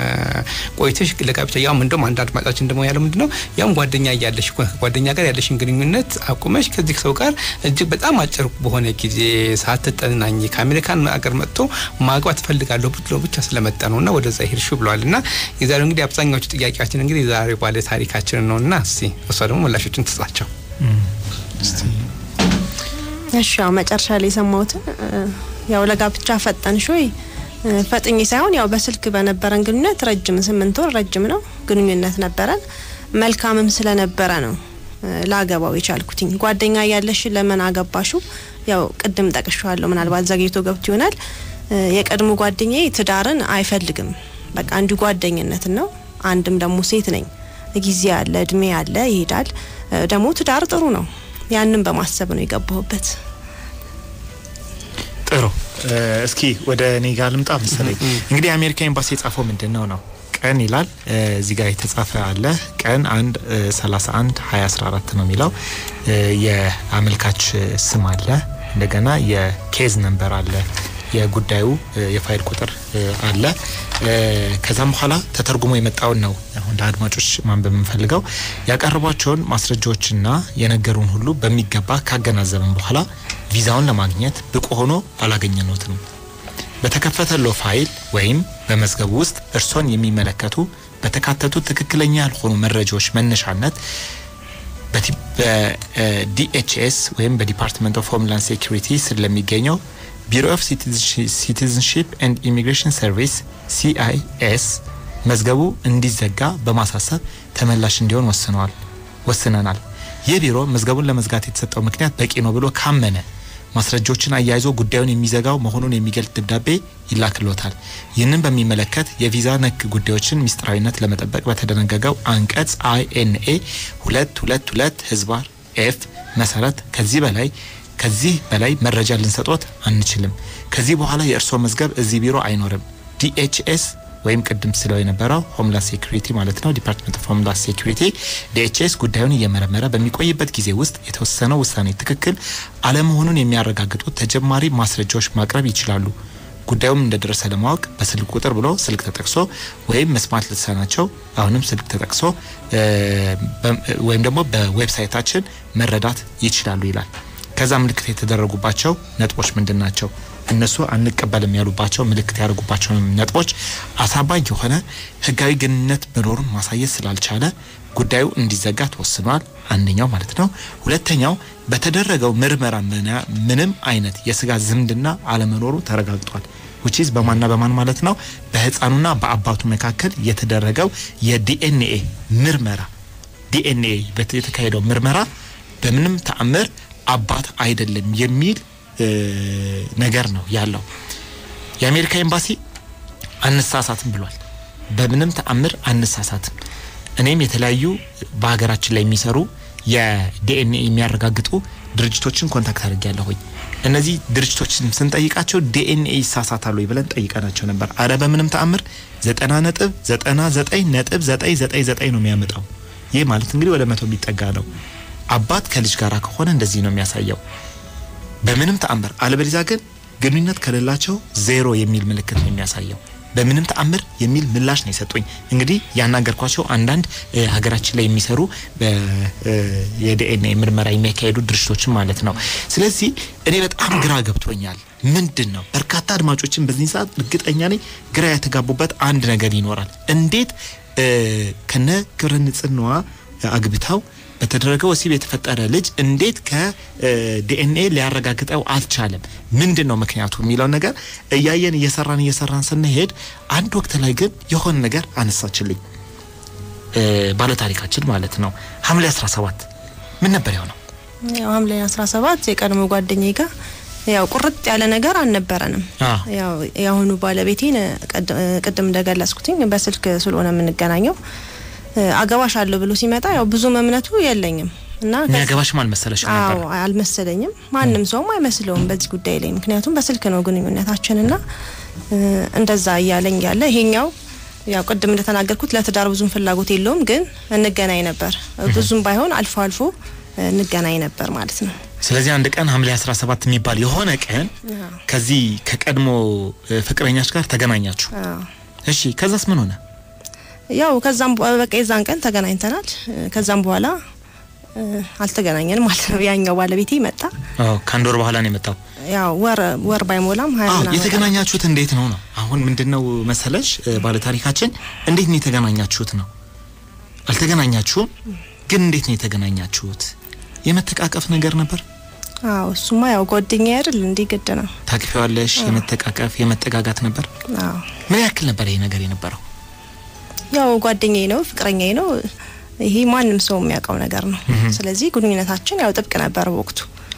ቆይተሽ ለጋብቻ ያውም እንደውም አንድ አድማጫችን ደግሞ ያለው ምንድነው ያውም ጓደኛ እያለሽ ጓደኛ ጋር ያለሽን ግንኙነት አቁመሽ ከዚህ ሰው ጋር እጅግ በጣም አጭር በሆነ ጊዜ ሳትጠናኝ ከአሜሪካን ሀገር መጥቶ ማግባት እፈልጋለሁ ብሎ ብቻ ስለመጣ ነው እና ወደዛ ሄድሹ ብለዋል። እና የዛሬው እንግዲህ አብዛኛዎቹ ጥያቄያችን እንግዲህ የዛሬው ባለ ታሪካችን ነው እና እስቲ እሷ ደግሞ ምላሾችን ትጻቸው። እሺ ያው መጨረሻ ላይ የሰማሁትን ያው ለጋብቻ ፈጠንሽ ወይ ፈጥኜ ሳይሆን ያው በስልክ በነበረን ግንኙነት ረጅም ስምንት ወር ረጅም ነው ግንኙነት ነበረን። መልካምም ስለነበረ ነው ላገባው የቻልኩትኝ። ጓደኛ ያለሽ ለምን አገባሹ ያው ቅድም ጠቅሼዋለሁ፣ ምናልባት ዘግይቶ ገብቶ ይሆናል። የቀድሞ ጓደኛዬ ትዳርን አይፈልግም። በቃ እንዲሁ ጓደኝነትን ነው። አንድም ደግሞ ሴት ነኝ፣ ጊዜ አለ፣ እድሜ አለ፣ ይሄዳል። ደግሞ ትዳር ጥሩ ነው። ያንን በማሰብ ነው የገባሁበት። ጥሩ እስኪ ወደ እኔ ጋር ልምጣ መሰለኝ። እንግዲህ የአሜሪካ ኤምባሲ የጻፈው ምንድን ነው ነው ቀን ይላል እዚህ ጋር የተጻፈ አለ። ቀን አንድ ሰላሳ አንድ ሀያ አስራ አራት ነው የሚለው የአመልካች ስም አለ። እንደገና የኬዝ ነንበር አለ። የጉዳዩ የፋይል ቁጥር አለ። ከዛም በኋላ ተተርጉሞ የመጣውን ነው አሁን ለአድማጮች ማንበብ የምንፈልገው። ያቀረቧቸውን ማስረጃዎችና የነገሩን ሁሉ በሚገባ ካገናዘብን በኋላ ቪዛውን ለማግኘት ብቁ ሆኖ አላገኘነትም። በተከፈተሎ ፋይል ወይም በመዝገቡ ውስጥ እርሶን የሚመለከቱ በተካተቱ ትክክለኛ ያልሆኑ መረጃዎች መነሻነት በዲኤችኤስ ወይም በዲፓርትመንት ኦፍ ሆምላንድ ሴኩሪቲ ስር ለሚገኘው ቢሮ ኦፍ ሲቲዝንሺፕ ኤንድ ኢሚግሬሽን ሰርቪስ ሲአይኤስ መዝገቡ እንዲዘጋ በማሳሰብ ተመላሽ እንዲሆን ወስነዋል ወስነናል። ይህ ቢሮ መዝገቡን ለመዝጋት የተሰጠው ምክንያት በቂ ነው ብሎ ካመነ ማስረጃዎችን አያይዞ ጉዳዩን የሚዘጋው መሆኑን የሚገልጽ ደብዳቤ ይላክሎታል። ይህንን በሚመለከት የቪዛ ነክ ጉዳዮችን ሚስጥራዊነት ለመጠበቅ በተደነገገው አንቀጽ አይኤንኤ ሁለት ሁለት ሁለት ህዝባር ኤፍ መሰረት ከዚህ በላይ ከዚህ በላይ መረጃ ልንሰጦት አንችልም። ከዚህ በኋላ የእርስዎ መዝገብ እዚህ ቢሮ አይኖርም። ዲኤችኤስ ወይም ቅድም ስለው የነበረው ሆምላንድ ሴኩሪቲ ማለት ነው። ዲፓርትመንት ኦፍ ሆምላንድ ሴኩሪቲ ዲኤችኤስ ጉዳዩን እየመረመረ በሚቆይበት ጊዜ ውስጥ የተወሰነው ውሳኔ ትክክል አለመሆኑን የሚያረጋግጡ ተጨማሪ ማስረጃዎች ማቅረብ ይችላሉ። ጉዳዩም እንደደረሰ ለማወቅ በስልክ ቁጥር ብሎ ስልክ ተጠቅሶ ወይም መስማት ልትሰናቸው አሁንም ስልክ ተጠቅሶ ወይም ደግሞ በዌብሳይታችን መረዳት ይችላሉ ይላል። ከዛ ምልክት የተደረጉባቸው ነጥቦች ምንድን ናቸው? እነሱ አንቀበልም ያሉባቸው ምልክት ያደርጉባቸው ነጥቦች አሳባኝ የሆነ ሕጋዊ ግንኙነት መኖሩን ማሳየት ስላልቻለ ጉዳዩ እንዲዘጋ ተወስኗል። አንደኛው ማለት ነው። ሁለተኛው በተደረገው ምርመራ ምንም አይነት የስጋ ዝምድና አለመኖሩ ተረጋግጧል። ውቺዝ በማንና በማን ማለት ነው? በህፃኑና በአባቱ መካከል የተደረገው የዲኤንኤ ምርመራ ዲኤንኤ የተካሄደው ምርመራ በምንም ተአምር አባት አይደለም የሚል ነገር ነው ያለው። የአሜሪካ ኤምባሲ አንሳሳትም ብሏል። በምንም ተአምር አንሳሳትም። እኔም የተለያዩ በሀገራችን ላይ የሚሰሩ የዲኤንኤ የሚያረጋግጡ ድርጅቶችን ኮንታክት አድርጌያለሁኝ። እነዚህ ድርጅቶችን ስንጠይቃቸው ዲኤንኤ ይሳሳታሉ ብለን ጠይቀናቸው ነበር። አረ በምንም ተአምር ዘጠና ነጥብ ዘጠና ዘጠኝ ነጥብ ዘጠኝ ዘጠኝ ዘጠኝ ነው የሚያመጣው። ይህ ማለት እንግዲህ ወደ መቶ የሚጠጋ ነው። አባት ከልጅ ጋር ከሆነ እንደዚህ ነው የሚያሳየው በምንም ተአምር አለበለዚያ ግን ግንኙነት ከሌላቸው ዜሮ የሚል ምልክት ነው የሚያሳየው። በምንም ተአምር የሚል ምላሽ ነው የሰጡኝ። እንግዲህ ያናገርኳቸው አንዳንድ ሀገራችን ላይ የሚሰሩ የዲኤንኤ ምርመራ የሚያካሄዱ ድርጅቶችን ማለት ነው። ስለዚህ እኔ በጣም ግራ ገብቶኛል። ምንድን ነው በርካታ አድማጮችን በዚህ ሰዓት እርግጠኛ ነኝ ግራ የተጋቡበት አንድ ነገር ይኖራል። እንዴት ከነ ክብረ ንጽህናዋ አግብታው በተደረገ ወሲብ የተፈጠረ ልጅ እንዴት ከዲኤንኤ ሊያረጋግጠው አልቻለም? ምንድን ነው ምክንያቱ የሚለው ነገር እያየን እየሰራን እየሰራን ስንሄድ አንድ ወቅት ላይ ግን የሆነ ነገር አነሳችልኝ ባለታሪካችን ማለት ነው። ሐምሌ 17 ምን ነበር የሆነው? ያው ሐምሌ 17 የቀድሞ ጓደኛዬ ጋር ያው ቁርጥ ያለ ነገር አልነበረንም። ያው የአሁኑ ባለቤቴን ቅድም እንደገለጽኩትኝ በስልክ ስለሆነ የምንገናኘው አገባሽ አለሁ ብሎ ሲመጣ ያው ብዙም እምነቱ የለኝም እና የሚያገባሽም አልመሰለሽ ነበር? አዎ አልመሰለኝም። ማንም ሰውም አይመስለውም በዚህ ጉዳይ ላይ ምክንያቱም በስልክ ነው ግንኙነታችንና እንደዛ እያለኝ ያለ ይሄኛው ያው ቅድም እንደተናገርኩት ለትዳር ብዙም ፍላጎት የለውም፣ ግን እንገናኝ ነበር። ብዙም ባይሆን አልፎ አልፎ እንገናኝ ነበር ማለት ነው። ስለዚህ አንድ ቀን ሐምሌ 17 የሚባል የሆነ ቀን ከዚህ ከቀድሞ ፍቅረኛች ጋር ተገናኛችሁ። እሺ ከዛስ ምን ሆነ? ያው ከዛም በቃ የዛን ቀን ተገናኝተናል። ከዛም በኋላ አልተገናኘንም ማለት ነው። ያኛው ባለቤቴ መጣ። አዎ ከአንድ ወር በኋላ ነው የመጣው። ያው ወር ወር ባይሞላም ሀያ አዎ ምናምን የተገናኛችሁት እንዴት ነው ነው? አሁን ምንድነው መሰለሽ ባለታሪካችን እንዴት ነው የተገናኛችሁት ነው? አልተገናኛችሁም፣ ግን እንዴት ነው የተገናኛችሁት? የመተቃቀፍ ነገር ነበር? አዎ እሱማ ያው ጓደኛ አይደል እንዲህ ግድ ነው። ታቅፊዋለሽ? የመተቃቀፍ የመጠጋጋት ነበር? አዎ ምን ያክል ነበር ይሄ ነገር የነበረው? ያው ጓደኛዬ ነው፣ ፍቅረኛዬ ነው። ይሄ ማንም ሰው የሚያውቀው ነገር ነው። ስለዚህ ግንኙነታችን ያው ጥብቅ ነበር በወቅቱ።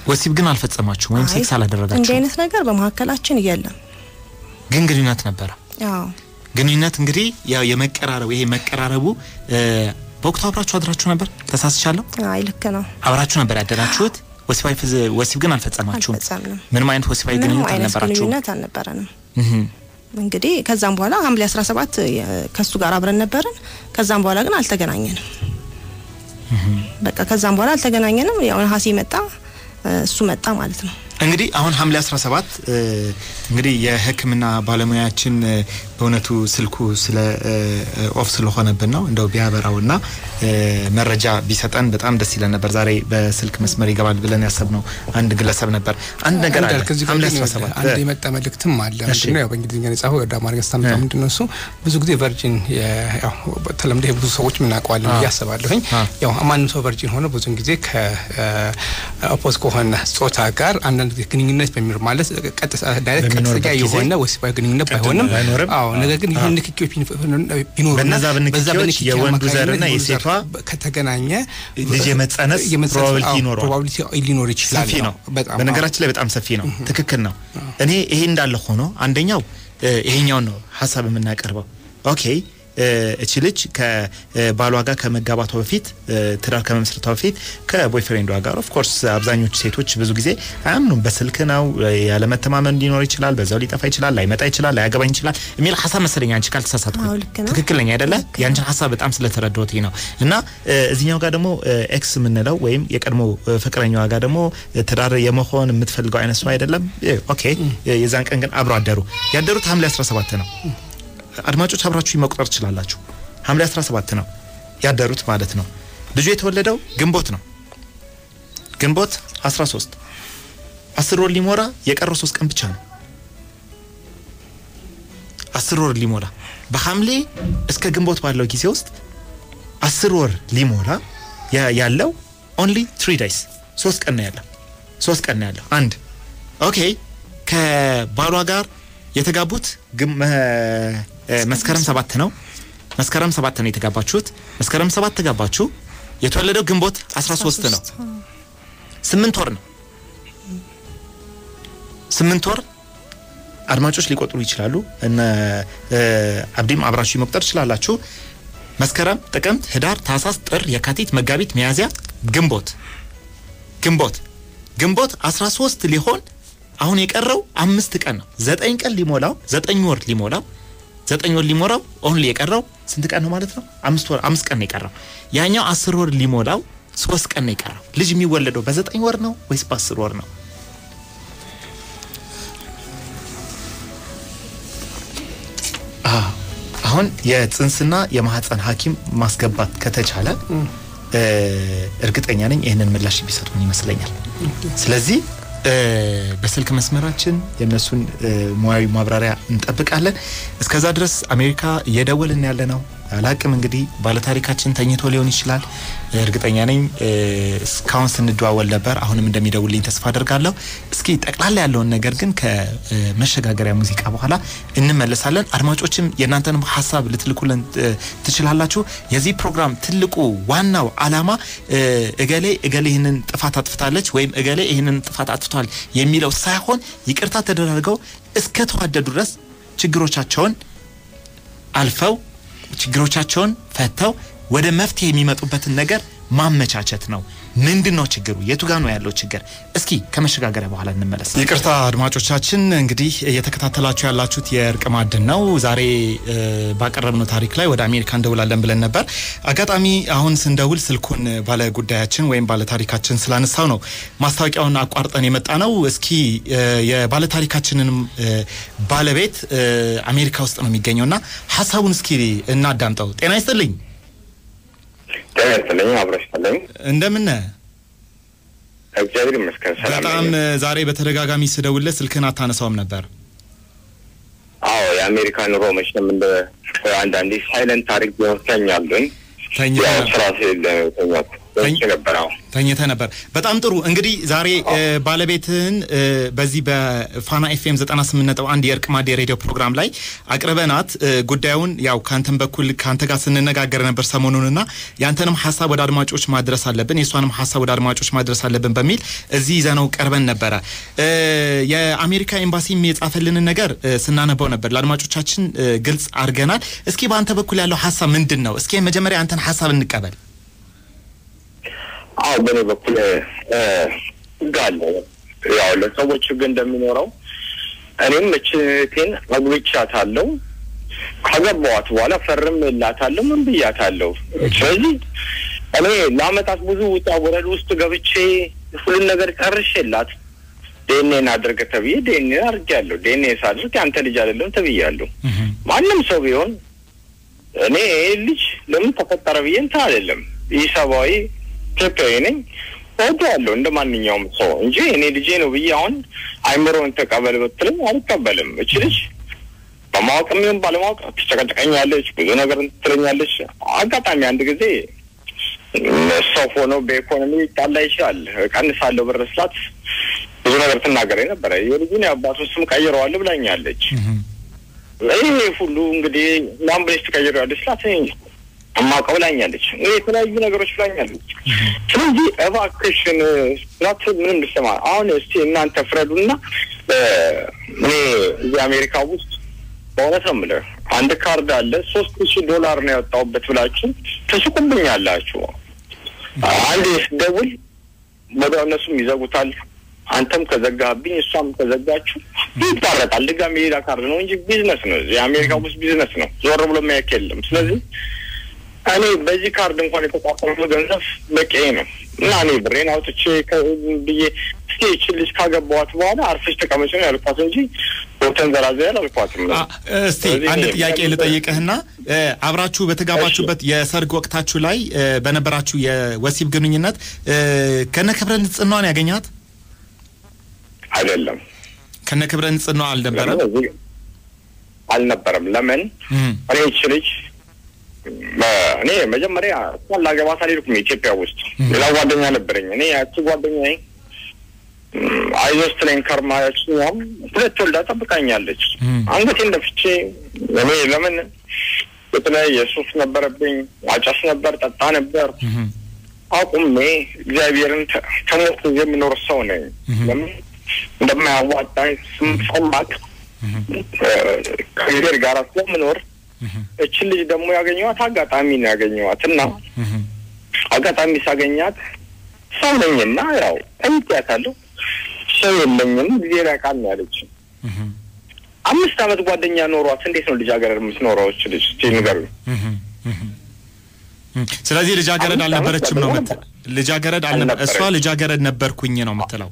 ወሲብ ግን አልፈጸማችሁም ወይም አይ፣ ሴክስ እንዲህ አላደረጋችሁም፣ አይነት ነገር በመካከላችን የለም። ግን ግንኙነት ነበረ። አዎ ግንኙነት እንግዲህ ያው የመቀራረቡ ይሄ መቀራረቡ እ፣ በወቅቱ አብራችሁ አድራችሁ ነበር? ተሳስቻለሁ? አይ ልክ ነው። አብራችሁ ነበር ያደራችሁት? ወሲባዊ ፍዝ- ወሲብ ግን አልፈጸማችሁም? አልፈጸምንም። ምንም አይነት ወሲባዊ ምንም ግንኙነት አይነት አልነበራችሁም? ግንኙነት አልነበረንም። እህ እንግዲህ ከዛም በኋላ ሐምሌ 17 የ- ከሱ ጋር አብረን ነበርን። ከዛም በኋላ ግን አልተገናኘንም። በቃ ከዛም በኋላ አልተገናኘንም። ያው ነሐሴ መጣ፣ እሱ መጣ ማለት ነው። እንግዲህ አሁን ሐምሌ 17 እ፣ እንግዲህ የሕክምና ባለሙያችን እ፣ በእውነቱ ስልኩ ስለ እ፣ ኦፍ ስለሆነብን ነው እንደው ቢያበራውና እ፣ መረጃ ቢሰጠን በጣም ደስ ይለን ነበር። ዛሬ በስልክ መስመር ይገባል ብለን ያሰብነው አንድ ግለሰብ ነበር። አንድ ነገር አለ እንዳልክ እዚህ ጋር ሐምሌ ግን 17 አንድ እ፣ የመጣ መልእክትም አለ። እሺ። ምንድነው ያው በእንግሊዝኛ ነው የጻፈው ወደ አማርኛ ስታመጣው እ። ምንድነው እሱ ብዙ ጊዜ ቨርጂን የ- ያው በተለምዶ ብዙ ሰዎች ምናውቀዋለን አ። ብዬ አስባለሁኝ። አ። ያው ማንም ሰው ቨርጂን ሆነ ብዙን ጊዜ ከኦፖዝ ከሆነ ጾታ ጋር አንዳንድ ጊዜ ግንኙነት በሚኖር ማለት ቀጥታ ዳይሬክት በሚኖርበት ቀጥተኛ ጊዜ የሆነ ወሲባዊ ግንኙነት ቅድም ባይሆንም ባይኖርም፣ አዎ ነገር ግን አ። ይህን ንክኪዎች ቢኖሩ በነዛ በንክኪዎች የወንዱ ዘርና የሴቷ ከተገናኘ ልጅ የመጸነስ የመጸነስ- ፕሮባቢሊቲ አዎ፣ ይኖረዋል። ፕሮባቢሊቲ ሊኖር ይችላል ሰፊ ነው። በጣም በነገራችን ላይ በጣም ሰፊ ነው። ትክክል ነው። እኔ ይሄ እንዳለ ሆኖ አንደኛው እ፣ ይሄኛውን ነው ሀሳብ የምናቀርበው። ኦኬ እ፣ እቺ ልጅ ከባሏ ጋር ከመጋባቷ በፊት እ፣ ትዳር ከመመስረቷ በፊት ከቦይፍሬንዷ ጋር ኦፍ ኮርስ አብዛኞቹ ሴቶች ብዙ ጊዜ አያምኑም። በስልክ ነው እ፣ ያለመተማመን ሊኖር ይችላል፣ በዛው ሊጠፋ ይችላል፣ ላይመጣ ይችላል፣ ላያገባኝ ይችላል የሚል ሀሳብ መሰለኝ አንቺ ካልተሳሳትኩ አዎ፣ ልክ ነው። ትክክል ነኝ አይደለ? ያንቺን ሀሳብ በጣም ስለተረዳሁት ነው። እና እ፣ እዚህኛው ጋር ደግሞ እ፣ ኤክስ የምንለው ወይም የቀድሞ እ፣ ፍቅረኛዋ ጋር ደግሞ እ፣ ትዳር የመሆን የምትፈልገው አይነት ሰው አይደለም። እ፣ ኦኬ እ፣ የዛን ቀን ግን አብሮ አደሩ። ያደሩት ሐምሌ 17 ነው። አድማጮች አብራችሁ መቁጠር ትችላላችሁ። ሐምሌ 17 ነው ያደሩት ማለት ነው። ልጁ የተወለደው ግንቦት ነው። ግንቦት 13 አስር ወር ሊሞላ የቀረው ሶስት ቀን ብቻ ነው። አስር ወር ሊሞላ በሐምሌ እስከ ግንቦት ባለው ጊዜ ውስጥ አስር ወር ሊሞላ ያ- ያለው ኦንሊ ትሪ ዳይስ ሶስት ቀን ነው ያለው። ሶስት ቀን ነው ያለው። አንድ ኦኬ ከባሏ ጋር የተጋቡት ግም- መ- እ፣ መስከረም ሰባት ነው። መስከረም ሰባት ነው የተጋባችሁት። መስከረም ሰባት ተጋባችሁ። የተወለደው ግንቦት 13 ነው። ስምንት ወር ነው። ስምንት ወር አድማጮች ሊቆጥሩ ይችላሉ። እነ እ፣ አብዲም አብራችሁ መቁጠር ትችላላችሁ። መስከረም፣ ጥቅምት፣ ህዳር፣ ታህሳስ፣ ጥር፣ የካቲት፣ መጋቢት፣ ሚያዝያ፣ ግንቦት ግንቦት ግንቦት 13 ሊሆን አሁን የቀረው አምስት ቀን ነው። ዘጠኝ ቀን ሊሞላው ዘጠኝ ወር ሊሞላው ዘጠኝ ወር ሊሞላው ኦንሊ የቀረው ስንት ቀን ነው ማለት ነው? አምስት ወር አምስት ቀን ነው የቀረው። ያኛው አስር ወር ሊሞላው ሶስት ቀን ነው የቀረው። ልጅ የሚወለደው በዘጠኝ ወር ነው ወይስ በአስር ወር ነው? አዎ። አሁን የጽንስና የማህፀን ሐኪም ማስገባት ከተቻለ እ፣ እርግጠኛ ነኝ ይህንን ምላሽ ቢሰጡን ይመስለኛል። ስለዚህ እ፣ በስልክ መስመራችን የእነሱን እ፣ ሙያዊ ማብራሪያ እንጠብቃለን። እስከዛ ድረስ አሜሪካ እየደወልን ያለ ነው። አላቅም እንግዲህ ባለታሪካችን ተኝቶ ሊሆን ይችላል። እርግጠኛ ነኝ እ፣ እስካሁን ስንደዋወል ነበር። አሁንም እንደሚደውልኝ ተስፋ አደርጋለሁ። እስኪ ጠቅላላ ያለውን ነገር ግን ከመሸጋገሪያ ሙዚቃ በኋላ እንመለሳለን። አድማጮችም የእናንተንም ሀሳብ ልትልኩልን እ፣ ትችላላችሁ። የዚህ ፕሮግራም ትልቁ ዋናው ዓላማ እ፣ እገሌ እገሌ ይህንን ጥፋት አጥፍታለች ወይም እገሌ ይህንን ጥፋት አጥፍቷል የሚለው ሳይሆን ይቅርታ ተደራርገው እስከ ተዋደዱ ድረስ ችግሮቻቸውን አልፈው ችግሮቻቸውን ፈተው ወደ መፍትሄ የሚመጡበትን ነገር ማመቻቸት ነው። ምንድን ነው ችግሩ? የቱ ጋ ነው ያለው ችግር? እስኪ ከመሸጋገሪያ በኋላ እንመለስ። ይቅርታ አድማጮቻችን፣ እንግዲህ እየተከታተላችሁ ያላችሁት የእርቅ ማዕድን ነው። ዛሬ እ፣ ባቀረብነው ታሪክ ላይ ወደ አሜሪካ እንደውላለን ብለን ነበር። አጋጣሚ አሁን ስንደውል ስልኩን ባለ ጉዳያችን ወይም ባለ ታሪካችን ስላነሳው ነው ማስታወቂያውን አቋርጠን የመጣ ነው። እስኪ እ፣ የባለ ታሪካችንንም እ፣ ባለቤት እ፣ አሜሪካ ውስጥ ነው የሚገኘው እና ሀሳቡን እስኪ እናዳምጠው። ጤና ይስጥልኝ። ጤና ይስጥልኝ። አብረሽ ይስጥልኝ። እንደምን እግዚአብሔር ይመስገን ሰላም በጣም ነኝ። ዛሬ በተደጋጋሚ ስደውልህ ስልክህን አታነሳውም ነበር። አዎ የአሜሪካ ኑሮ መቼም እንደ አንዳንዴ ሳይለንት ታሪክ ቢሆን ተኛሉኝ። ተኛ ያው ስራ ስለሌለ ነው የተኛሁት። ተኝቼ ነበር። አዎ ተኝተ ነበር። በጣም ጥሩ። እንግዲህ ዛሬ እ፣ ባለቤትህን እ፣ በዚህ በፋና ኤፍኤም 98.1 የእርቅ ማዕድ የሬዲዮ ፕሮግራም ላይ አቅርበናት እ፣ ጉዳዩን ያው ከአንተም በኩል ከአንተ ጋር ስንነጋገር ነበር ሰሞኑንና ያንተንም ሀሳብ ወደ አድማጮች ማድረስ አለብን፣ የእሷንም ሀሳብ ወደ አድማጮች ማድረስ አለብን በሚል እዚህ ይዘነው ቀርበን ነበረ። እ፣ የአሜሪካ ኤምባሲም የጻፈልንን ነገር እ፣ ስናነበው ነበር፣ ለአድማጮቻችን እ፣ ግልጽ አድርገናል። እስኪ በአንተ በኩል ያለው ሀሳብ ምንድን ነው? እስኪ መጀመሪያ አንተን ሀሳብ እንቀበል። አዎ በእኔ በኩል እ፣ ህግ አለ። ያው ለሰዎች ህግ እንደሚኖረው እኔም እችቴን አግብቻታለሁ። ካገባኋት በኋላ ፈርም እላታለሁ። ምን ብያታለሁ። ስለዚህ እኔ ለአመታት ብዙ ውጣ ወረድ ውስጥ ገብቼ ሁሉን ነገር ጨርሼላት ዴኔን አድርገ ተብዬ ዴኔ አድርጌያለሁ። ዴኔ ሳድርግ ያንተ ልጅ አይደለም ተብያለሁ። ማንም ሰው ቢሆን እኔ ይህ ልጅ ለምን ተፈጠረ ብዬ እንትን አይደለም። ይህ ሰብአዊ ኢትዮጵያዊ ነኝ እወደዋለሁ እንደ ማንኛውም ሰው እንጂ እኔ ልጄ ነው ብዬ አሁን አይምሮን ተቀበል ብትለኝ አልቀበልም። እች ልጅ በማወቅም ይሁን ባለማወቅ ትጨቀጨቀኛለች፣ ብዙ ነገር ትለኛለች። አጋጣሚ አንድ ጊዜ ሰው ሆኖ በኢኮኖሚ ጣላ ይችላል እቀንሳለሁ ብር ስላት ብዙ ነገር ትናገረኝ ነበረ። የልጁን የአባቱን ስም ቀይረዋል ብላኛለች። ይህ ሁሉ እንግዲህ ለአምቡላንስ ትቀይረዋለች ስላት እኔ እማውቀው ብላኛለች። እኔ የተለያዩ ነገሮች ብላኛለች። ስለዚህ እባክሽን ስላት ምንም ልሰማ አሁን እስቲ እናንተ ፍረዱና እ፣ እኔ እዚህ አሜሪካ ውስጥ በእውነት ነው የምልህ አንድ ካርድ አለ ሶስት ሺህ ዶላር ነው ያወጣሁበት ብላችሁ ትስቁብኛላችሁ። አንድ ስደውል ወደ እነሱም ይዘጉታል። አንተም ከዘጋህብኝ እሷም ከዘጋችሁ ይታረቃል። ድጋሚ ሌላ ካርድ ነው እንጂ ቢዝነስ ነው። እዚህ አሜሪካ ውስጥ ቢዝነስ ነው። ዞር ብሎ የሚያውቅ የለም። ስለዚህ እኔ በዚህ ካርድ እንኳን የተቋቋመው ገንዘብ በቂ ነው እና እኔ ብሬን አውጥቼ ከ- ብዬ እስኪ ይህችን ልጅ ካገባኋት በኋላ አርፈሽ ተቀመጭ ነው ያልኳት እንጂ ቦተን ዘራዘር አላልኳትም። አ- እስቲ ስለዚህ አንድ እኔ ጥያቄ በጣም- ልጠይቅህና እ፣ አብራችሁ በተጋባችሁበት የሰርግ ወቅታችሁ ላይ እ፣ በነበራችሁ የወሲብ ግንኙነት እ፣ ከነ ክብረ ንጽህናዋን ያገኛት አይደለም ከነ ክብረ ንጽህናዋ አልነበረም? ለምን እዚህ አልነበረም። ለምን እም፣ እኔ ይህች ልጅ በ- እኔ መጀመሪያ እሷን ላገባት አልሄድኩም ኢትዮጵያ ውስጥ ሌላ ጓደኛ ነበረኝ። እኔ ያቺ ጓደኛዬ እም፣ አይዞህ ስትለኝ ከርማ ያችኛውም ሁለት ወልዳ ጠብቃኛለች። እም። አንገቴን ደፍቼ እኔ ለምን የተለያየ ሱስ ነበረብኝ፣ አጨስ ነበር፣ ጠጣ ነበር። እም፣ አቁሜ እግዚአብሔርን ተ- ከሞት የምኖር ሰው ነኝ። ለምን እንደማያዋጣኝ ስማቅ ከእግዚአብሔር ጋር ስለምኖር እችን ልጅ ደግሞ ያገኘኋት አጋጣሚ ነው ያገኘኋት እና እም፣ አጋጣሚ ሳገኛት ሰው ነኝና ያው ጠይቄያታለሁ። ሰው የለኝም እግዚአብሔር ያውቃል ነው ያለችኝ። እም፣ አምስት ዓመት ጓደኛ ኖሯት እንዴት ነው ልጃገረድ የምትኖረው? እች ልጅ እስኪ ንገሩኝ። እም፣ እም፣ እም። ስለዚህ ልጃገረድ አምስት አልነበረችም ነው ዓመት ምት ልጃገረድ አልነበ እሷ አልነበረችም። ልጃገረድ ነበርኩኝ ነው የምትለው።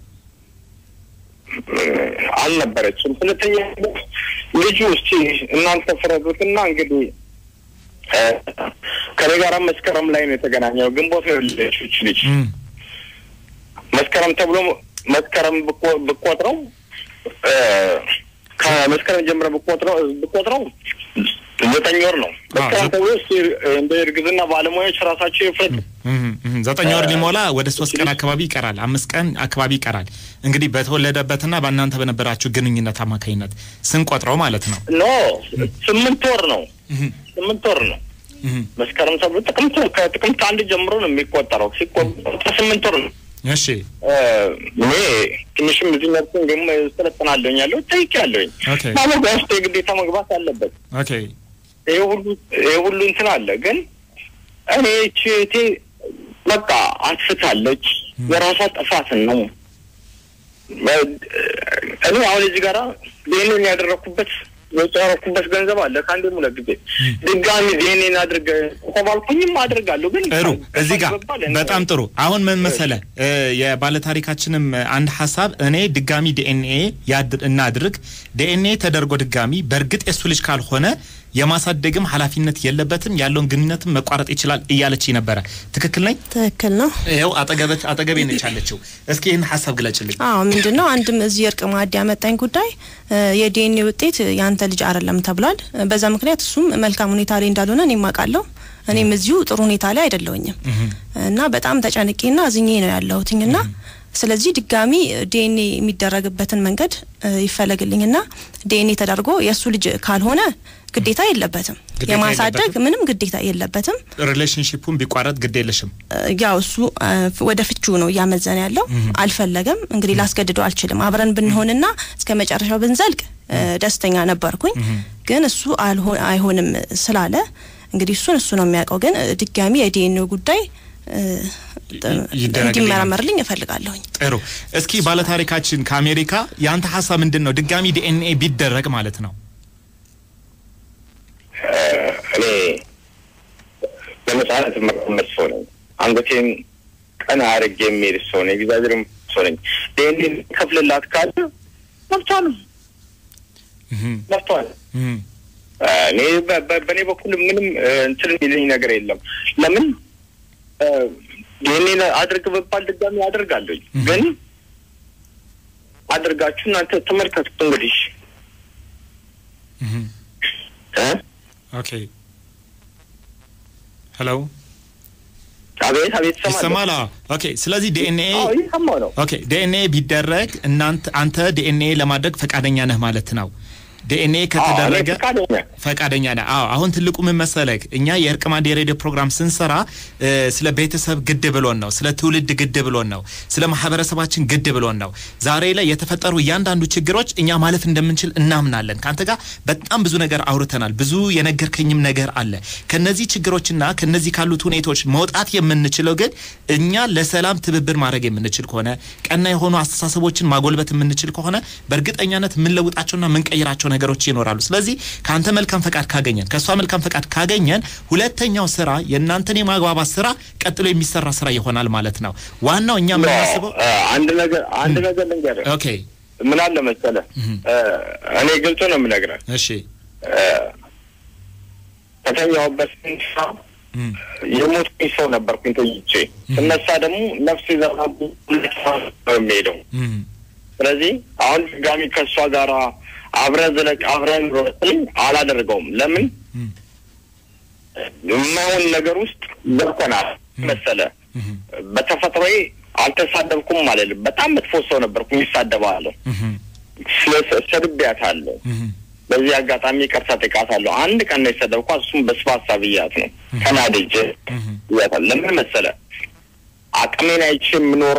አልነበረችም። ሁለተኛ ልጁ እስቲ እናንተ ፍረዱትና እንግዲህ እ፣ ከኔ ጋር መስከረም ላይ ነው የተገናኘው። ግንቦት ነው የወለደችው ይህች ልጅ እም፣ መስከረም ተብሎ መስከረም ብቆ- ብቆጥረው እ፣ ከመስከረም ጀምረ ብቆጥረው ብቆጥረው ዘጠኝ ወር ነው። መስከረም ዘ- ተብሎ እስቲ እንደ እርግዝና ባለሙያዎች ራሳቸው ይፍረዱ። እም፣ እም። ዘጠኝ ወር ሊሞላ ወደ ሶስት ቀን አካባቢ ይቀራል፣ አምስት ቀን አካባቢ ይቀራል። እንግዲህ በተወለደበትና በእናንተ በነበራችሁ ግንኙነት አማካኝነት ስንቆጥረው ማለት ነው። ኖ ስምንት ወር ነው። እም፣ ስምንት ወር ነው። እም። መስከረም ተብሎ ጥቅምት ከጥቅምት አንድ ጀምሮ ነው የሚቆጠረው። ሲቆጠር ስምንት ወር ነው። እሺ እ፣ እኔ ትንሽም እዚህ መብት እንዲሁም ስለጠናለኝ ያለው ጠይቅ ያለኝ ኦኬ ማመጋ ውስጥ የግዴታ መግባት አለበት። ኦኬ ይሄ ሁሉ ይሄ ሁሉ እንትን አለ። ግን እኔ ችቴ በቃ አጥፍታለች። የራሷ ጥፋት ነው። እኔ አሁን እዚህ ጋራ ይህንን ያደረኩበት የጨረኩበት ገንዘብ አለ ከአንዴም ሁለት ጊዜ ድጋሚ ይህንን አድርገ ተባልኩኝም አድርጋለሁ። ግን ጥሩ እዚህ ጋር ከመባል እኔ- በጣም ጥሩ። አሁን ምን መሰለ እ፣ የባለታሪካችንም አንድ ሀሳብ እኔ ድጋሚ ዲኤንኤ ያድ- እናድርግ ዲኤንኤ ተደርጎ ድጋሚ በእርግጥ የሱ ልጅ ካልሆነ የማሳደግም ኃላፊነት የለበትም ያለውን ግንኙነትም መቋረጥ ይችላል እያለች ነበረ። ትክክል ነኝ? ትክክል ነው። ይኸው አጠገበት አጠገቤ ነች ያለችው። እስኪ ይህን ሀሳብ ግለጭልኝ። አዎ ምንድን ነው አንድም እዚህ እርቅ ማዕድ ያመጣኝ ጉዳይ የዲኤንኤ ውጤት ያንተ ልጅ አይደለም ተብሏል። በዛ ምክንያት እሱም መልካም ሁኔታ ላይ እንዳልሆነ እኔም አውቃለሁ። እኔም እዚሁ ጥሩ ሁኔታ ላይ አይደለሁኝም እና በጣም ተጨንቄና አዝኜ ነው ያለሁትኝና ስለዚህ ድጋሚ ዲኤንኤ የሚደረግበትን መንገድ ይፈለግልኝና ዲኤንኤ ተደርጎ የእሱ ልጅ ካልሆነ ግዴታ የለበትም ግዴታ የማሳደግ የለበትም? ምንም ግዴታ የለበትም። ሪሌሽንሽፑን ቢቋረጥ ግድ የለሽም። ያው እሱ ወደ ፍቹ ነው እያመዘነ ያለው። አልፈለገም። እንግዲህ ላስገድደው አልችልም። አብረን ብንሆንና እስከ መጨረሻው ብንዘልቅ እ፣ ደስተኛ ነበርኩኝ። ግን እሱ አልሆ- አይሆንም ስላለ እንግዲህ እሱን እሱ ነው የሚያውቀው። ግን እ፣ ድጋሚ የዲኤንኤ ጉዳይ እ፣ ይደረግልኝ። እንዲመረመርልኝ እፈልጋለሁኝ። ጥሩ። እስኪ ባለታሪካችን ከአሜሪካ የአንተ ሀሳብ ምንድን ነው? ድጋሚ ዲኤንኤ ቢደረግ ማለት ነው። እኔ በነጻነት መቀመጥ ሰው ነኝ። አንገቴን ቀና አድርጌ የሚሄድ ሰው ነኝ። እግዚአብሔር ሰው ነኝ። ይህንን ከፍልላት ካለ መብቷ ነው፣ እህም፣ መብቷ ነው። እህም፣ እኔ በ- በ- በእኔ በኩል ምንም እ፣ እንትን የሚለኝ ነገር የለም። ለምን እ፣ ይህንን አድርግ በባል ድጋሚ አደርጋለሁኝ። ግን አድርጋችሁ እናንተ ተመልከቱት እንግዲህ እህም። እ? ኦኬ ሄሎ፣ አቤት አቤት ይሰማል? ይሰማል። አዎ። ኦኬ። ስለዚህ ዲኤንኤ አዎ ይሰማው ነው። ኦኬ ዲኤንኤ ቢደረግ እናንተ አንተ ዲኤንኤ ለማድረግ ፈቃደኛ ነህ ማለት ነው። ዲኤንኤ ከተደረገ አዎ፣ እኔ ፈቃደኛ ፈቃደኛ ነህ። አዎ አሁን ትልቁ ምን መሰለህ፣ እኛ የእርቅ ማዕድ የሬዲዮ ፕሮግራም ስንሰራ እ፣ ስለ ቤተሰብ ግድ ብሎን ነው፣ ስለ ትውልድ ግድ ብሎን ነው፣ ስለ ማህበረሰባችን ግድ ብሎን ነው። ዛሬ ላይ የተፈጠሩ እያንዳንዱ ችግሮች እኛ ማለፍ እንደምንችል እናምናለን። ከአንተ ጋር በጣም ብዙ ነገር አውርተናል። ብዙ የነገርከኝም ነገር አለ። ከነዚህ ችግሮችና ከነዚህ ካሉት ሁኔታዎች መውጣት የምንችለው ግን እኛ ለሰላም ትብብር ማድረግ የምንችል ከሆነ ቀና የሆኑ አስተሳሰቦችን ማጎልበት የምንችል ከሆነ በእርግጠኛነት የምንለውጣቸውና የምንቀይራቸው ነገሮች ይኖራሉ። ስለዚህ ከአንተ መልካም ፈቃድ ካገኘን ከእሷ መልካም ፈቃድ ካገኘን ሁለተኛው ስራ የእናንተን የማግባባት ስራ ቀጥሎ የሚሰራ ስራ ይሆናል ማለት ነው። ዋናው እኛ የምናስበው አ- አንድ ነገር አንድ ነገር ልንገርህ። ኦኬ፣ ምን አለ መሰለህ እ፣ እኔ ግልጽ ነው የምነግርህ። እሺ፣ እ፣ ከተኛሁበት ስንሳ እም፣ የሞትኩኝ ሰው ነበርኩኝ ተይቼ ስነሳ ደግሞ ነፍስ ዘራቡ ነው የሚሄደው። እም፣ ስለዚህ አሁን ድጋሚ ከእሷ ጋራ አብረን ዝለቅ አብረን ሮጥልኝ አላደርገውም። ለምን እም፣ የማይሆን ነገር ውስጥ ገብተናል መሰለ እም፣ በተፈጥሮዬ አልተሳደብኩም አልልም። በጣም መጥፎ ሰው ነበርኩኝ፣ ይሳደባለሁ፣ እም፣ ስለ ሰድቤያታለሁ። እም፣ በዚህ አጋጣሚ ይቅርታ ጠይቃታለሁ። አንድ ቀን ነው የሰደብኳት፣ እሱም በስፋሳ ብያት ነው ተናድጄ እም፣ ብያታለሁ። ለምን መሰለ አቅሜን አይቼ የምኖር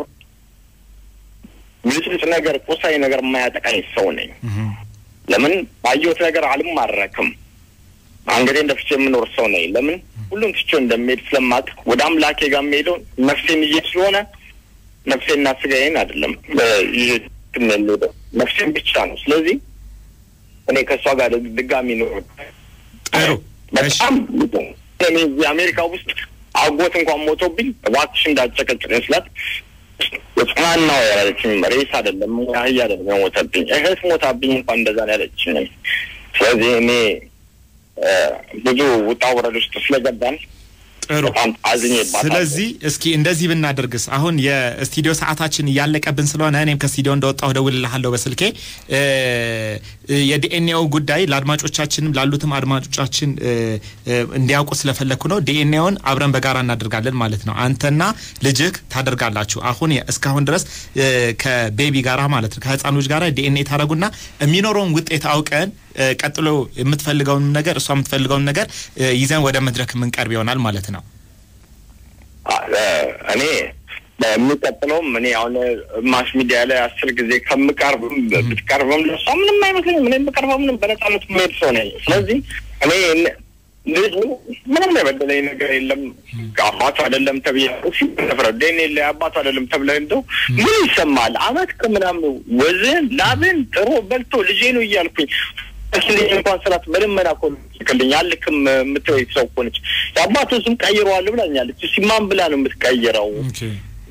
ብልጭልጭ ነገር ቁሳዊ ነገር የማያጠቃኝ ሰው ነኝ። እም፣ ለምን ባየሁት ነገር አልማረክም። አንገቴን ደፍቼ የምኖር ሰው ነኝ። ለምን ሁሉም ትቼው እንደሚሄድ ስለማቅ ወደ አምላኬ ጋር የምሄደው ነፍሴን ይዤ ስለሆነ ነፍሴና ስጋዬን አይደለም እ፣ ይዤ የምሄደው ነፍሴን ብቻ ነው። ስለዚህ እኔ ከእሷ ጋር ድጋሚ ኖር ጥሩ እሺ፣ በጣም እኔ እዚህ አሜሪካ ውስጥ አጎት እንኳን ሞቶብኝ እባክሽ እንዳጨቀጭቀኝ ስላት የጽናናው ያለችኝ ሬስ አይደለም አህያ አይደለም የሞተብኝ እህት ሞታብኝ እንኳን እንደዛ ነው ያለችኝ። ስለዚህ እኔ እ፣ ብዙ ውጣ ውረድ ውስጥ ስለገባን ጥሩ በጣም አዝኜባታለሁ። ስለዚህ እስኪ እንደዚህ ብናደርግስ አሁን የስቱዲዮ ሰዓታችን እያለቀብን ስለሆነ እኔም ከስቱዲዮ እንደወጣሁ እደውልልሃለሁ በስልኬ እ፣ የዲኤንኤው ጉዳይ ለአድማጮቻችንም ላሉትም አድማጮቻችን እ፣ እ፣ እንዲያውቁ ስለፈለግኩ ነው። ዲኤንኤውን አብረን በጋራ እናደርጋለን ማለት ነው። አንተና ልጅህ ታደርጋላችሁ። አሁን የ- እስካሁን ድረስ እ፣ ከቤቢ ጋራ ማለት ነው ከህፃን ልጅ ጋራ ዲኤንኤ ታደረጉና የሚኖረውን ውጤት አውቀን እ፣ ቀጥሎ የምትፈልገውን ነገር እሷ የምትፈልገውን ነገር እ፣ ይዘን ወደ መድረክ የምንቀርብ ይሆናል ማለት ነው። እ፣ እኔ የሚቀጥለውም እኔ አሁን ማስ ሚዲያ ላይ አስር ጊዜ ከምቀርብም ብትቀርብም ለሷ ምንም አይመስለኝም። እኔ የምቀርበው ምንም በነጻነት የምሄድ ሰው ነኝ። ስለዚህ እኔ ን- ልጁ ምንም የበደለኝ ነገር የለም። አባቱ አይደለም ተብዬ ሲፈረደ እኔ ላይ አባቱ አይደለም ተብለ እንደው ምን ይሰማል? አመት ከምናምን ወዝን ላብን ጥሮ በልቶ ልጄ ነው እያልኩኝ ልጅ እንኳን ስላት በልመና እኮ ልክልኝ አልክም የምትወይ ሰው እኮ ነች። የአባቱ ስም ቀይረዋል ብላኛለች። ሲማን ብላ ነው የምትቀይረው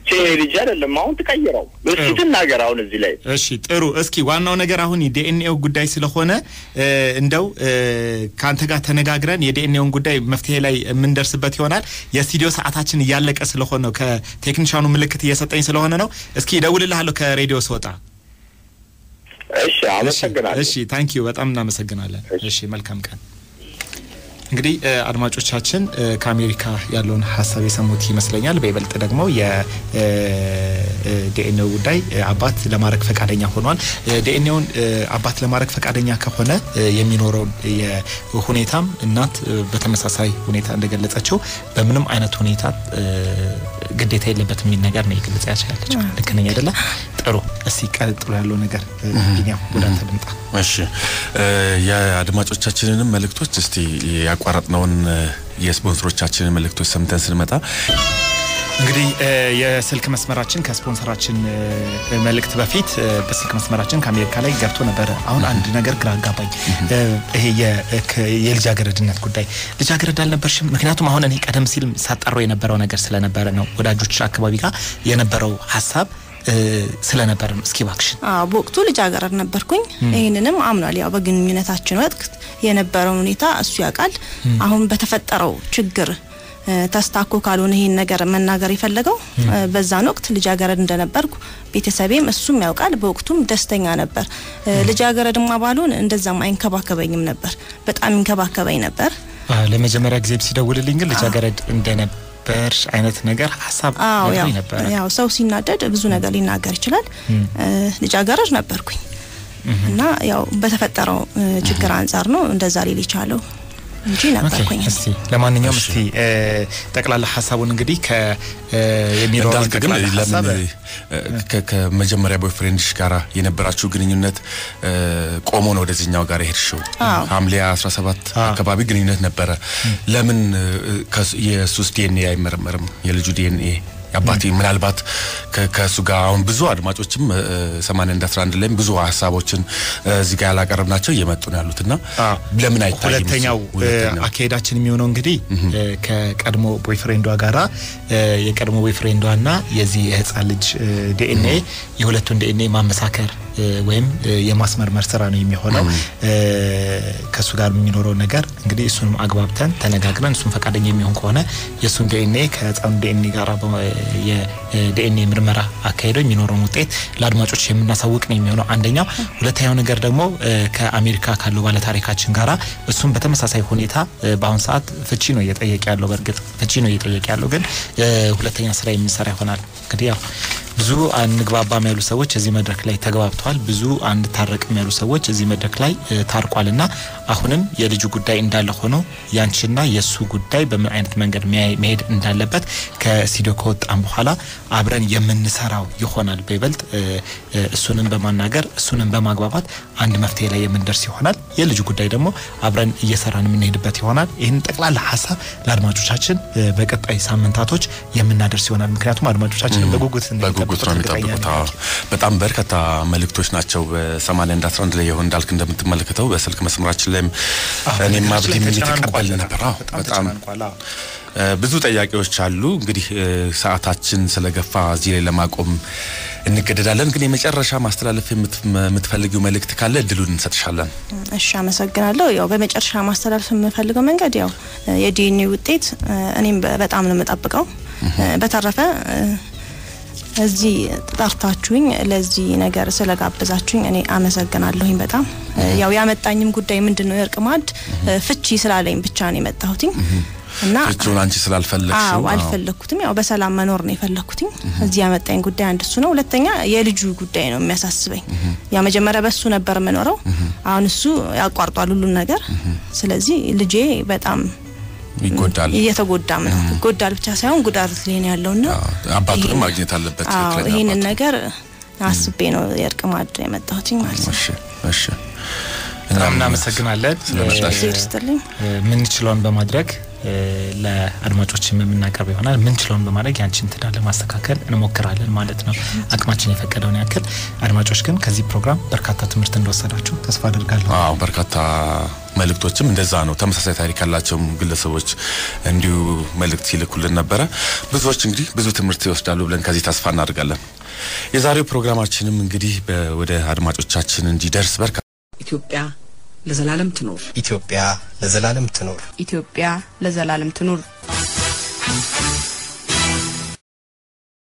ልጅ አይደለም አሁን ትቀይረው እስኪ ትናገር አሁን እዚህ ላይ እሺ ጥሩ። እስኪ ዋናው ነገር አሁን የዲኤንኤው ጉዳይ ስለሆነ እ፣ እንደው እ፣ ከአንተ ጋር ተነጋግረን የዲኤንኤውን ጉዳይ መፍትሄ ላይ የምንደርስበት ይሆናል። የስቱዲዮ ሰዓታችን እያለቀ ስለሆነ ነው፣ ከቴክኒሻኑ ምልክት እየሰጠኝ ስለሆነ ነው። እስኪ እደውልልሃለሁ ከሬዲዮ ስወጣ። እሺ አመሰግናለሁ እሺ ታንኪዩ በጣም እናመሰግናለን። እሺ መልካም ቀን። እንግዲህ እ፣ አድማጮቻችን እ፣ ከአሜሪካ ያለውን ሀሳብ የሰሙት ይመስለኛል። በይበልጥ ደግሞ የዲኤንኤው ጉዳይ እ፣ አባት ለማድረግ ፈቃደኛ ሆኗል። ዲኤንኤውን አባት ለማድረግ ፈቃደኛ ከሆነ እ፣ የሚኖረውን የሁኔታም እናት እ፣ በተመሳሳይ ሁኔታ እንደገለጸችው በምንም አይነት ሁኔታ እ፣ ግዴታ የለበትም የሚል ነገር ነው የገለጸ ያቻለች። ልክ ነኝ አይደለ? ጥሩ። እስቲ ቀጥሎ ያለው ነገር እ፣ ቢኒያም ወደ አንተ ልምጣ። እሺ እ፣ የአድማጮቻችንንም መልእክቶች እስቲ ያቋረጥነውን እ፣ የስፖንሰሮቻችንን መልእክቶች ሰምተን ስንመጣ እንግዲህ እ፣ የስልክ መስመራችን ከስፖንሰራችን እ፣ መልእክት በፊት እ፣ በስልክ መስመራችን ከአሜሪካ ላይ ገብቶ ነበረ። አሁን አንድ ነገር ግራ አጋባኝ። እ፣ ይሄ የ- ከ- የልጃገረድነት ጉዳይ ልጃገረድ አልነበርሽም? ምክንያቱም አሁን እኔ ቀደም ሲል ሳጣራው የነበረው ነገር ስለነበረ ነው ወዳጆች አካባቢ ጋር የነበረው ሀሳብ እ፣ ስለነበረ ነው። እስኪ እባክሽን አዎ በወቅቱ ልጃገረድ ነበርኩኝ። ይህንንም አምኗል። ያው በግንኙነታችን ወቅት የነበረውን ሁኔታ እሱ ያውቃል። አሁን በተፈጠረው ችግር እ፣ ተስታኮ ካልሆነ ይህን ነገር መናገር የፈለገው እ፣ በዛን ወቅት ልጃገረድ እንደነበርኩ ቤተሰቤም እሱም ያውቃል። በወቅቱም ደስተኛ ነበር። እ፣ ልጃገረድማ ባልሆን እንደዛም አይንከባከበኝም ነበር። በጣም ይንከባከበኝ ነበር። አ፣ ለመጀመሪያ ጊዜ ሲደውልልኝ ግን ልጃገረድ እንደነበር አይነት ነገር ሀሳብ አዎ ያው ነግሮኝ ነበረ። ያው ሰው ሲናደድ ብዙ ነገር ሊናገር ይችላል። እ፣ ልጃገረድ ነበርኩኝ እና ያው በተፈጠረው እ፣ ችግር አንጻር ነው እንደዛ ሊል የቻለው እንጂ ነበርኩኝ። ኦኬ፣ እስቲ ለማንኛውም እስቲ እ፣ ጠቅላላ ሀሳቡን እንግዲህ ከ እ፣ የሚኖረውን እንዳልክ ግን ጠቅላላ ሀሳብ ለምን እ፣ ከ- ከመጀመሪያ ቦይፍሬንድሽ ጋር የነበራችሁ ግንኙነት እ፣ ቆሞ ነው ወደዚህኛው ጋር የሄድሽው? አዎ። ሐምሌ 17 አካባቢ ግንኙነት ነበረ። ለምን እ፣ ከሱ- የሱስ ዲኤንኤ አይመረመርም? የልጁ ዲኤንኤ አባቴ ምናልባት ከ- ከእሱ ጋር አሁን ብዙ አድማጮችም ሰማንያ አንድ አስራ አንድ ላይም ብዙ ሀሳቦችን እ፣ እዚህ ጋር ያላቀረብናቸው እየመጡ ነው ያሉት እና አዎ። ለምን አይታይም? እሱ? ሁለተኛው እ፣ ሁለተኛው አካሄዳችን የሚሆነው እንግዲህ እ፣ ከቀድሞ ቦይፍሬንዷ ጋራ እ፣ የቀድሞ ቦይፍሬንዷና የዚህ የህፃን ልጅ ዲኤንኤ የሁለቱን ዲኤንኤ ማመሳከር እ፣ ወይም እ፣ የማስመርመር ስራ ነው የሚሆነው። እ፣ ከእሱ ጋር የሚኖረው ነገር እንግዲህ እሱንም አግባብተን ተነጋግረን እሱን ፈቃደኛ የሚሆን ከሆነ የእሱን ዲኤንኤ ከህፃኑ ዲኤንኤ ጋር የዲኤንኤ ምርመራ አካሄደው የሚኖረውን ውጤት ለአድማጮች የምናሳውቅ ነው የሚሆነው አንደኛው። ሁለተኛው ነገር ደግሞ እ፣ ከአሜሪካ ካለው ባለታሪካችን ጋራ እሱም በተመሳሳይ ሁኔታ እ፣ በአሁን ሰዓት ፍቺ ነው እየጠየቀ ያለው። በእርግጥ ፍቺ ነው እየጠየቀ ያለው፣ ግን እ፣ ሁለተኛ ስራ የምንሰራ ይሆናል። እንግዲህ ያው ብዙ አንግባባም ያሉ ሰዎች እዚህ መድረክ ላይ ተግባብተዋል። ብዙ አንታረቅም ያሉ ሰዎች እዚህ መድረክ ላይ እ፣ ታርቋልና አሁንም የልጁ ጉዳይ እንዳለ ሆኖ ያንቺና የእሱ ጉዳይ በምን አይነት መንገድ ሚያ- መሄድ እንዳለበት ከስቱዲዮ ከወጣም በኋላ አብረን የምንሰራው ይሆናል። በይበልጥ እ፣ እ፣ እሱንም በማናገር እሱንም በማግባባት አንድ መፍትሄ ላይ የምንደርስ ይሆናል። የልጁ ጉዳይ ደግሞ አብረን እየሰራን የምንሄድበት ይሆናል። ይህን ጠቅላላ ሀሳብ ለአድማጮቻችን እ፣ በቀጣይ ሳምንታቶች የምናደርስ ይሆናል። ምክንያቱም አድማጮቻችን በጉጉት በጉጉት ነው የሚጠብቁት። አዎ። በጣም በርካታ መልእክቶች ናቸው። በሰማንያ አንድ አስራ አንድ ላይ ይሆን እንዳልክ እንደምትመለከተው በስልክ መስመራችን ላይም እኔም አብዲ ምን የተቀበል ነበር። አዎ በጣም እ፣ ብዙ ጥያቄዎች አሉ። እንግዲህ እ፣ ሰዓታችን ስለገፋ እዚህ ላይ ለማቆም እንገደዳለን። ግን የመጨረሻ ማስተላለፍ የምት- የምትፈልጊው መልእክት ካለ እድሉን እንሰጥሻለን። እሺ አመሰግናለሁ። ያው በመጨረሻ ማስተላለፍ የምፈልገው መንገድ ያው የዲኤንኤ ውጤት እ፣ እኔም በ- በጣም ነው የምጠብቀው። እ፣ በተረፈ እ፣ እዚህ ጠርታችሁኝ ለዚህ ነገር ስለጋበዛችሁኝ እኔ አመሰግናለሁኝ በጣም እ፣ ያው ያመጣኝም ጉዳይ ምንድን ነው የእርቅ ማዕድ እ፣ ፍቺ ስላለኝ ብቻ ነው የመጣሁትኝ እና ፍቺውን አንቺ ስላልፈለግሽው አዎ አልፈለኩትም። ያው በሰላም መኖር ነው የፈለኩትኝ። እዚህ ያመጣኝ ጉዳይ አንድ እሱ ነው። ሁለተኛ የልጁ ጉዳይ ነው የሚያሳስበኝ። ያው መጀመሪያ በሱ ነበር የምኖረው፣ አሁን እሱ ያቋርጧል ሁሉን ነገር። ስለዚህ ልጄ በጣም ይጎዳል። እየተጎዳም ነው። ይጎዳል ብቻ ሳይሆን ጉዳት ላይ ነው ያለውና አባቱንም ይሄን- ማግኘት አለበት። አዎ ትክክለኛ ይህንን አባቱ። ነገር አስቤ ነው የእርቅ ማዕድ የመጣሁትኝ ማለት ነው። እሺ እሺ በጣም እናመሰግናለን። ስለመጣሽ እግዜር ይስጥልኝ። እ፣ የምንችለውን በማድረግ ለአድማጮችም የምናቀርብ ይሆናል። ምንችለውን በማድረግ ያንቺን ትዳር ለማስተካከል እንሞክራለን ማለት ነው፣ አቅማችን የፈቀደውን ያክል። አድማጮች ግን ከዚህ ፕሮግራም በርካታ ትምህርት እንደወሰዳችሁ ተስፋ አድርጋለሁ። አዎ በርካታ መልእክቶችም እንደዛ ነው። ተመሳሳይ ታሪክ ያላቸውም ግለሰቦች እንዲሁ መልእክት ሲልኩልን ነበረ። ብዙዎች እንግዲህ ብዙ ትምህርት ይወስዳሉ ብለን ከዚህ ተስፋ እናደርጋለን። የዛሬው ፕሮግራማችንም እንግዲህ ወደ አድማጮቻችን እንዲደርስ በርካ ኢትዮጵያ ለዘላለም ትኖር። ኢትዮጵያ ለዘላለም ትኖር። ኢትዮጵያ ለዘላለም ትኑር።